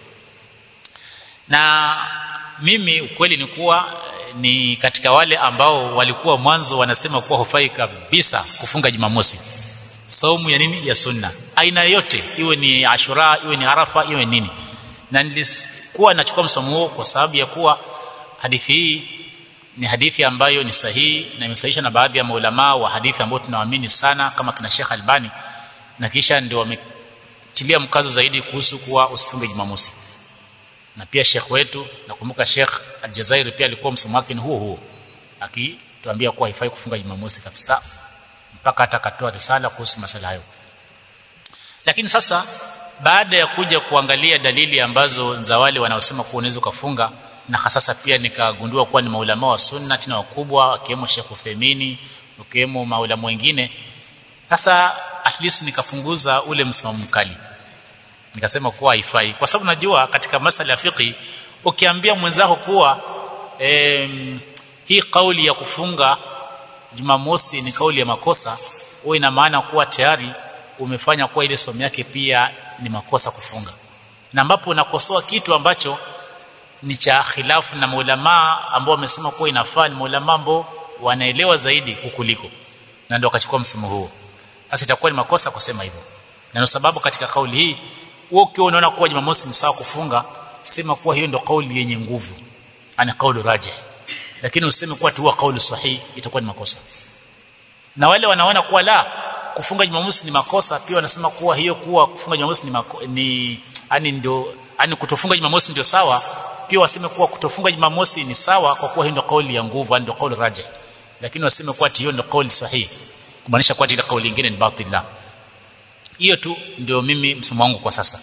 na mimi ukweli ni kuwa ni katika wale ambao walikuwa mwanzo wanasema kuwa hufai kabisa kufunga Jumamosi saumu ya nini ya sunna aina yote iwe ni Ashura iwe ni Arafa iwe nini na nilikuwa nachukua msomo huo kwa sababu ya kuwa hadithi hii ni hadithi ambayo ni sahihi na imesahihisha na baadhi ya maulama wa hadithi ambao tunawaamini sana kama kina Sheikh Albani na kisha ndio wametilia mkazo zaidi kuhusu kuwa usifunge Jumamosi na pia Sheikh wetu nakumbuka Sheikh Aljazairi pia alikuwa msomo wake ni huo huo akituambia kuwa haifai kufunga Jumamosi kabisa mpaka hata akatoa risala kuhusu masala hayo lakini sasa baada ya kuja kuangalia dalili ambazo za wale wanaosema kuwa unaweza kufunga na hasasa pia nikagundua kuwa ni maulama wa sunna tena wakubwa wakiwemo Sheikh Uthaymeen wakiwemo maulama wengine sasa at least nikapunguza ule msimamo mkali nikasema kuwa haifai kwa sababu najua katika masala ya fiqh ukiambia mwenzako kuwa em, hii kauli ya kufunga Jumamosi ni kauli ya makosa huwa ina maana kuwa tayari umefanya kuwa ile somo yake pia ni makosa kufunga na ambapo unakosoa kitu ambacho ni cha khilafu na maulama ambao wamesema kuwa inafaa ni maulama ambao wanaelewa zaidi kukuliko na ndio akachukua msimamo huo sasa itakuwa ni makosa kusema hivyo na ndio sababu katika kauli hii wewe ukiwa unaona kuwa Jumamosi ni sawa kufunga sema kuwa hiyo ndio kauli yenye nguvu ana kauli rajih lakini useme kuwa tu kauli sahihi itakuwa ni makosa na wale wanaona kuwa la kufunga Jumamosi ni makosa pia wanasema kuwa hiyo kuwa kufunga Jumamosi ni mako, ni yani ndio yani kutofunga Jumamosi ndio sawa pia waseme kuwa kutofunga Jumamosi ni sawa kwa kuwa hiyo ndio kauli ya nguvu ndio kauli rajih lakini waseme kuwa hiyo ndio kauli sahihi kumaanisha kuwa ile kauli nyingine ni batila hiyo tu ndio mimi msimamo wangu kwa sasa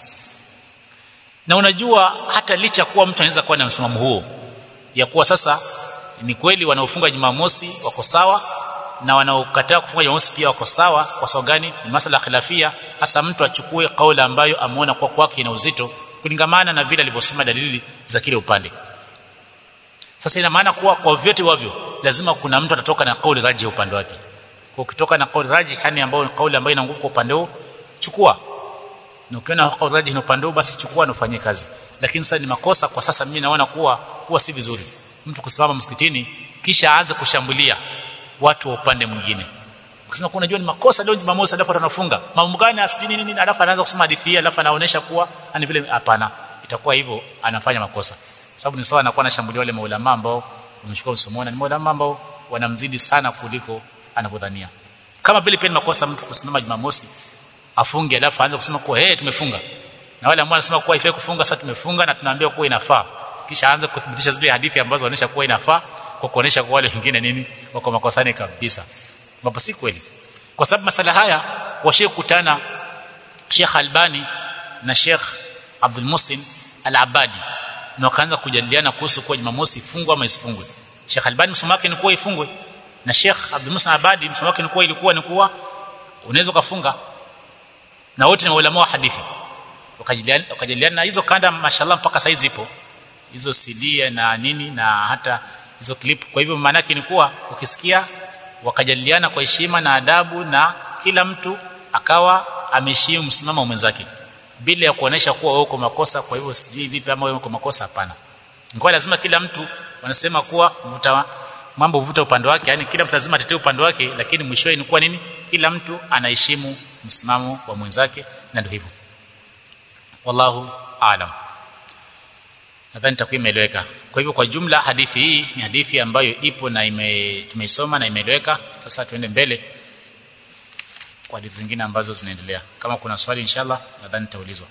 na unajua hata licha kuwa mtu anaweza kuwa na msimamo huo ya kuwa sasa ni kweli wanaofunga Jumamosi wako sawa na wanaokataa kufunga Jumamosi pia wako sawa kwa sababu gani ni masala khilafia hasa mtu achukue kauli ambayo ameona kwa kwake ina uzito kulingamana na vile alivyosoma dalili za kile upande sasa ina maana kuwa kwa vyote wavyo lazima kuna mtu atatoka na kauli raji upande wake kwa ukitoka na kauli raji yani ambayo ni kauli ambayo ina nguvu kwa upande huo chukua na ukiona kauli raji ni upande huo basi chukua na ufanyie kazi lakini sasa ni makosa kwa sasa mimi naona kuwa huwa si vizuri mtu kusimama msikitini kisha aanze kushambulia watu wa upande mwingine ukisema kuna unajua ni makosa leo Jumamosi alafu tunafunga mambo gani asijini nini alafu anaanza kusoma hadithi hii alafu anaonesha kuwa ani vile hapana itakuwa hivyo anafanya makosa sababu ni sawa anakuwa anashambulia wale maulama ambao wamechukua msomoni ni maulama ambao wanamzidi sana kuliko anavyodhania kama vile pia ni makosa mtu kusimama Jumamosi afunge alafu aanze kusema kuwa hey, tumefunga na wale ambao wanasema kuwa ifai kufunga sasa tumefunga na tunaambia kuwa inafaa kisha aanze kuthibitisha zile hadithi ambazo wanaonyesha kuwa inafaa kwa kuonesha kwa wale wengine nini wako makosani kabisa ambapo si kweli kwa sababu masala haya washekutana Sheikh Albani na Sheikh Abdul Musin Al-Abadi na wakaanza kujadiliana kuhusu kwa Jumamosi ifungwe ama isifungwe Sheikh Albani msomo wake ni kuwa ifungwe na Sheikh Abdul Musin Al-Abadi msomo wake ni kuwa ilikuwa ni kuwa unaweza kufunga na wote ni maulama wa hadithi wakajadiliana wakajadiliana na hizo kanda mashallah mpaka saizi zipo hizo CD na nini na hata hizo clip kwa hivyo maana yake ni kuwa ukisikia wakajadiliana kwa heshima na adabu na kila mtu akawa ameheshimu msimamo wa mwenzake bila ya kuonesha kuwa wewe uko makosa kwa hivyo sijui vipi ama wewe uko makosa hapana ngoja lazima kila mtu wanasema kuwa vuta mambo vuta upande wake yani kila mtu lazima atetee upande wake lakini mwishowe ni kuwa nini kila mtu anaheshimu msimamo wa mwenzake na ndio hivyo wallahu aalam nadhani takuwa imeeleweka kwa hivyo kwa jumla hadithi hii ni hadithi ambayo ipo na ime, tumeisoma na imeeleweka sasa tuende mbele kwa hadithi zingine ambazo zinaendelea kama kuna swali inshallah nadhani nitaulizwa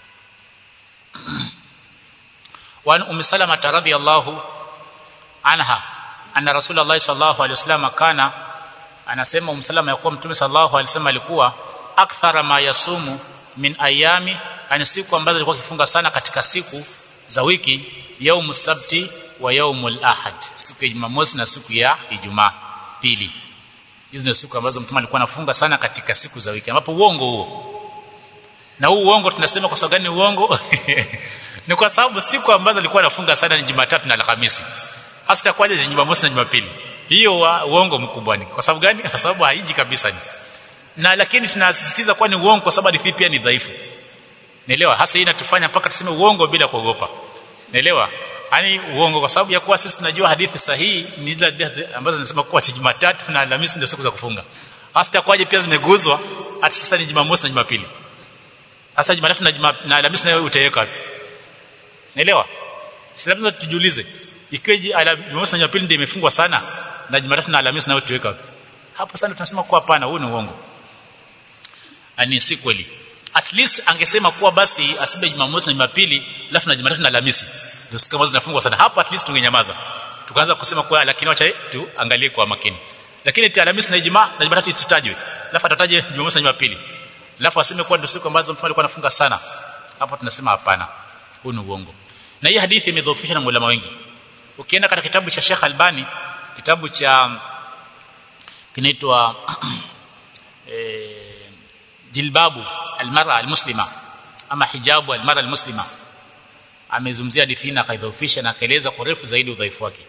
وعن ام سلمة رضي الله عنها ان رسول الله صلى الله عليه وسلم كان anasema um salama ya kuwa mtume sallallahu alaihi wasallam alikuwa akthara ma yasumu min ayami ani siku ambazo alikuwa akifunga sana katika siku za wiki yaumu sabti wa yaumul ahad siku ya jumamosi na siku ya ijumaa pili hizi ndio siku ambazo mtume alikuwa anafunga sana katika siku za wiki ambapo uongo huo na huu uongo tunasema kwa sababu gani uongo ni kwa sababu siku ambazo alikuwa anafunga sana ni Jumatatu na Alhamisi hasa kwaje Jumamosi na Jumapili hiyo wa uongo mkubwa ni kwa sababu gani kwa sababu haiji kabisa ni na lakini tunasisitiza kuwa ni uongo kwa sababu hadithi pia ni dhaifu Naelewa hasa hii inatufanya mpaka tuseme uongo bila kuogopa. Naelewa? Yaani uongo kwa sababu ya kuwa sisi tunajua hadithi sahihi ni zile hadithi ambazo zinasema kuwa Jumatatu na Alhamisi ndio siku za kufunga. Hasa kwaje pia zimeguzwa hata sasa ni Jumamosi na Jumapili. Sasa Jumatatu na Juma, na Alhamisi nayo utaweka wapi? Naelewa? Si lazima tujiulize. Ikiwa Jumamosi na Jumapili ndio imefungwa sana na Jumatatu na Alhamisi nayo tuweka wapi? Hapo sana tunasema kuwa hapana, huu ni uongo. Ani si kweli at least angesema kuwa basi asibe Jumamosi na Jumapili alafu na Jumatatu na Alhamisi ndio siku ambazo zinafungwa sana hapa at least tungenyamaza tukaanza kusema kuwa lakini wacha tuangalie kwa makini lakini eti Alhamisi na Ijumaa na Jumatatu isitajwe alafu atataje Jumamosi na Jumapili alafu aseme kuwa ndio siku ambazo mtume alikuwa anafunga sana hapo tunasema hapana huu ni uongo na hii hadithi imedhoofishwa na ulama wengi ukienda katika kitabu cha Sheikh Albani kitabu cha kinaitwa eh, jilbabu almara almuslima ama hijabu almara almuslima amezungumzia hadithi na akaidhoofisha na akaeleza kwa refu zaidi udhaifu wake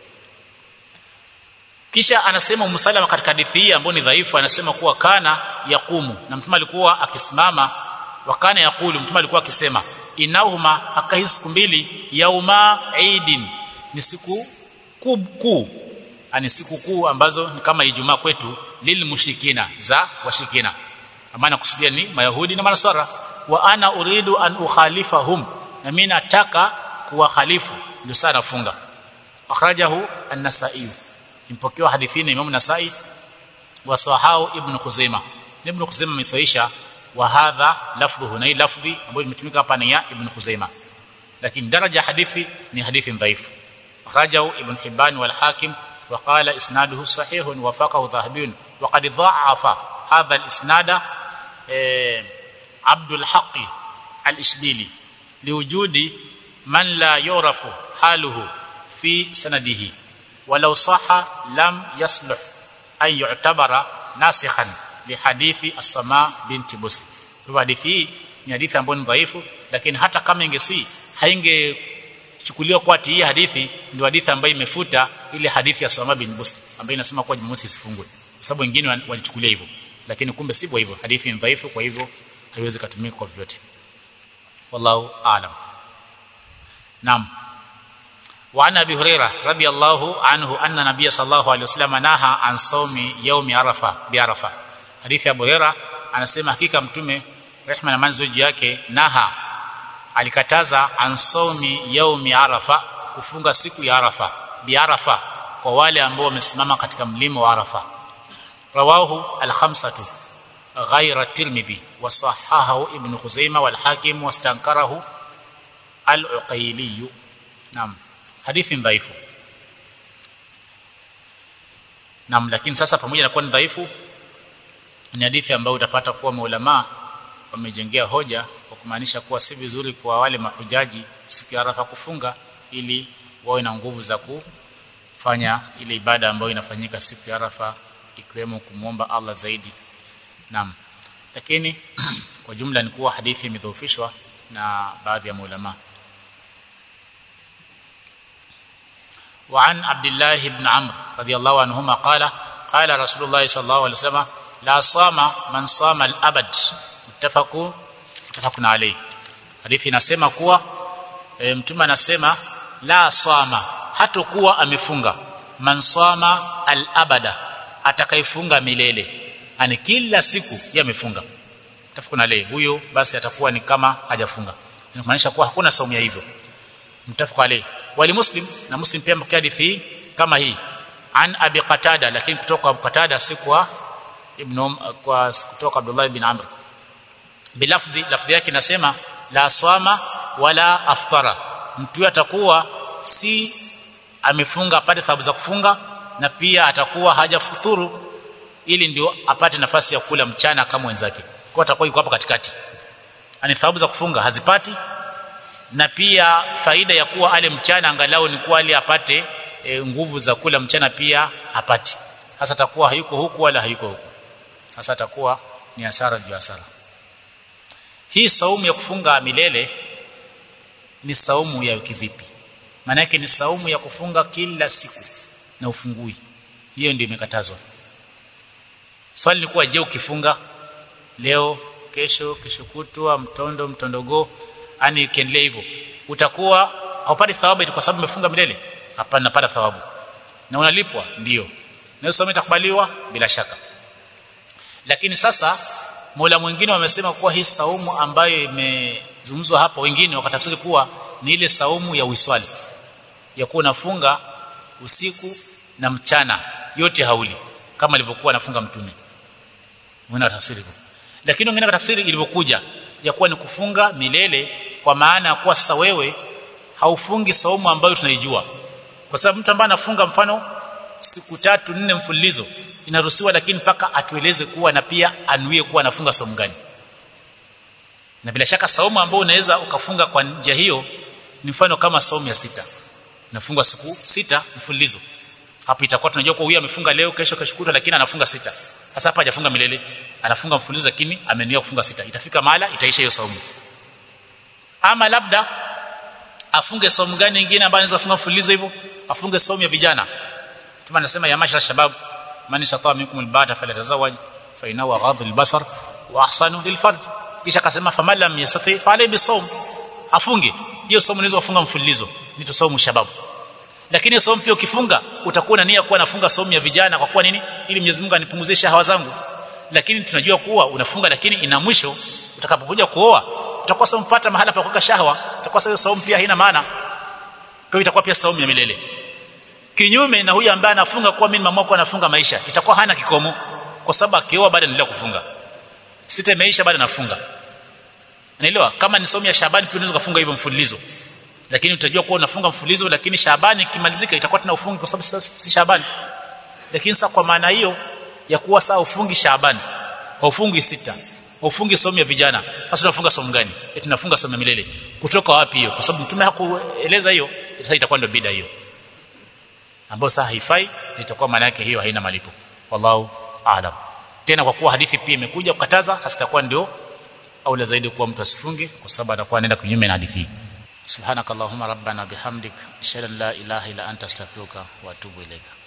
kisha anasema umsalama katika hadithi hii ambayo ni dhaifu anasema kuwa kana yakumu na mtume alikuwa akisimama wa kana yakulu mtume alikuwa akisema inahuma haka hizi siku mbili yauma eidin ni siku kuu ani siku kuu ambazo ni kama Ijumaa kwetu lil mushrikina za washirikina maana kusudia ni mayahudi na manasara wa ana uridu an ukhalifahum na mimi nataka kuwakhalifu ndio sana nafunga akhrajahu an-nasai impokewa hadithini Imam Nasai wa sahau Ibn Khuzaimah Ibn Khuzaimah amesahisha wa hadha lafdhuhu na hii lafdhi ambayo imetumika hapa ni ya Ibn Khuzaimah lakini daraja hadithi ni hadithi dhaifu akhrajahu Ibn Hibban wal Hakim وقال اسناده صحيح وفقه ذهبي وقد ضعف هذا الاسناد عبد الحق الاشبيلي لوجود من لا يعرف حاله في سنده ولو صح لم يصلح أن يعتبر ناسخا لحديث السماء بنت بسر kwa hadithi hii ni hadithi ambayo ni dhaifu lakini hata kama ingesi haingechukuliwa kwa hii hadithi ndio hadithi ambayo imefuta ile hadithi ya Sama bin Busr ambayo inasema kwa Jumamosi isifungwe kwa sababu wengine walichukulia hivyo lakini kumbe sivyo hivyo hadithi ni dhaifu kwa hivyo haiwezi kutumika kwa vyote wallahu aalam naam وعن ابي هريره رضي الله عنه ان النبي صلى الله عليه وسلم نهى عن صوم يوم عرفه بعرفه حديث ابو هريره anasema hakika mtume rehma na manzo juu yake naha alikataza an saumi yaumi arafa kufunga siku ya arafa bi arafa kwa wale ambao wamesimama katika mlima wa arafa rawahu al-khamsatu ghayra tirmidhi wa sahahahu ibn khuzaimah wal hakim wastankarahu al-uqayli naam hadithi dhaifu Naam lakini sasa pamoja na kuwa ni dhaifu ni hadithi ambayo utapata kuwa maulama wamejengea hoja kwa kumaanisha kuwa si vizuri kwa wale mahujaji siku ya Arafa kufunga ili wawe na nguvu za kufanya ile ibada ambayo inafanyika siku ya Arafa ikiwemo kumwomba Allah zaidi. Naam. Lakini kwa jumla ni kuwa hadithi imedhoofishwa na baadhi ya maulama. وعن عبد الله بن عمرو رضي الله عنهما قال قال رسول الله صلى الله عليه وسلم لا صام من صام الابد متفق متفق عليه hadithi inasema kuwa e, mtume anasema la sama hatakuwa amefunga man sama al abada atakayefunga milele ani kila siku yeye amefunga tafakuna leo huyo basi atakuwa ni kama hajafunga inamaanisha kuwa hakuna saumu ya hivyo mtafaka alayhi wali muslim na muslim pia mpokea hadithi kama hii an abi qatada lakini kutoka abu qatada si kwa ibn kwa kutoka abdullah ibn amr bilafdhi lafdhi yake inasema la swama wala aftara mtu atakuwa si amefunga apate thawabu za kufunga na pia atakuwa hajafuturu ili ndio apate nafasi ya kula mchana kama wenzake kwa atakuwa yuko hapa katikati ani thawabu za kufunga hazipati na pia faida ya kuwa ale mchana angalau ni kuwa ale apate e, nguvu za kula mchana pia hapati hasa atakuwa hayuko huku wala hayuko huku hasa atakuwa ni hasara juu hasara hii saumu ya kufunga milele ni saumu ya kivipi maana yake ni saumu ya kufunga kila siku na ufungui hiyo ndio imekatazwa swali ni kuwa je ukifunga leo kesho kesho kutwa mtondo mtondogo ani ikiendelea hivyo utakuwa haupati thawabu kwa sababu umefunga milele hapana napata thawabu na unalipwa ndio na somo itakubaliwa bila shaka lakini sasa Mola mwingine wamesema kuwa hii saumu ambayo imezungumzwa hapa wengine wakatafsiri kuwa ni ile saumu ya uiswali ya kuwa unafunga usiku na mchana yote hauli kama alivyokuwa anafunga mtume mwana tafsiri lakini wengine katafsiri ilivyokuja ya kuwa ni kufunga milele kwa maana ya kuwa sasa wewe haufungi saumu ambayo tunaijua kwa sababu mtu ambaye anafunga mfano siku tatu nne mfululizo inaruhusiwa lakini mpaka atueleze kuwa na pia anuie kuwa anafunga saumu gani na bila shaka saumu ambayo unaweza ukafunga kwa njia hiyo ni mfano kama saumu ya sita nafunga siku sita mfululizo hapo itakuwa tunajua kwa huyu amefunga leo kesho kesho lakini anafunga sita sasa hapa hajafunga milele anafunga mfululizo lakini amenuia kufunga sita itafika mahala itaisha hiyo saumu ama labda afunge saumu gani nyingine ambayo anaweza kufunga mfululizo hivyo afunge saumu ya vijana kama anasema ya mashara shabab man istata minkum albata falyatazawaj fa innahu aghadhu albasar wa ahsanu lilfarj kisha akasema faman lam yastati fa alayhi bisawm afunge hiyo saumu unaweza kufunga mfululizo ni saumu shababu lakini saumu pia ukifunga utakuwa na nia kuwa nafunga saumu ya vijana kwa kuwa nini ili Mwenyezi Mungu anipunguzie shahawa zangu lakini tunajua kuwa unafunga lakini ina mwisho utakapokuja kuoa utakuwa saumu pata mahala pa kuweka shahawa utakuwa hiyo saumu pia haina maana kwa hiyo itakuwa pia saumu ya milele kinyume na huyu ambaye anafunga kwa mimi mama anafunga maisha itakuwa hana kikomo kwa sababu akioa bado anaendelea kufunga sita imeisha bado anafunga unaelewa kama ni saumu ya Shabani pia unaweza kufunga hivyo mfululizo lakini utajua kuwa unafunga mfululizo lakini Shabani ikimalizika itakuwa tena ufungi kwa sababu sasa si Shabani lakini sasa kwa maana hiyo ya kuwa saa ufungi Shabani ufungi sita ufungi saumu ya vijana sasa unafunga saumu gani eti tunafunga saumu ya milele kutoka wapi hiyo kwa sababu mtume hakueleza hiyo sasa itakuwa ndio bida hiyo ambayo sasa haifai itakuwa maana yake hiyo haina malipo wallahu aalam tena kwa kuwa hadithi pia imekuja kukataza hasa itakuwa ndio aula zaidi kuwa mtu asifunge kwa sababu atakuwa anaenda kinyume na hadithi subhanakallahumma rabbana bihamdik ashhadu an la ilaha illa anta astaghfiruka wa atubu ilaika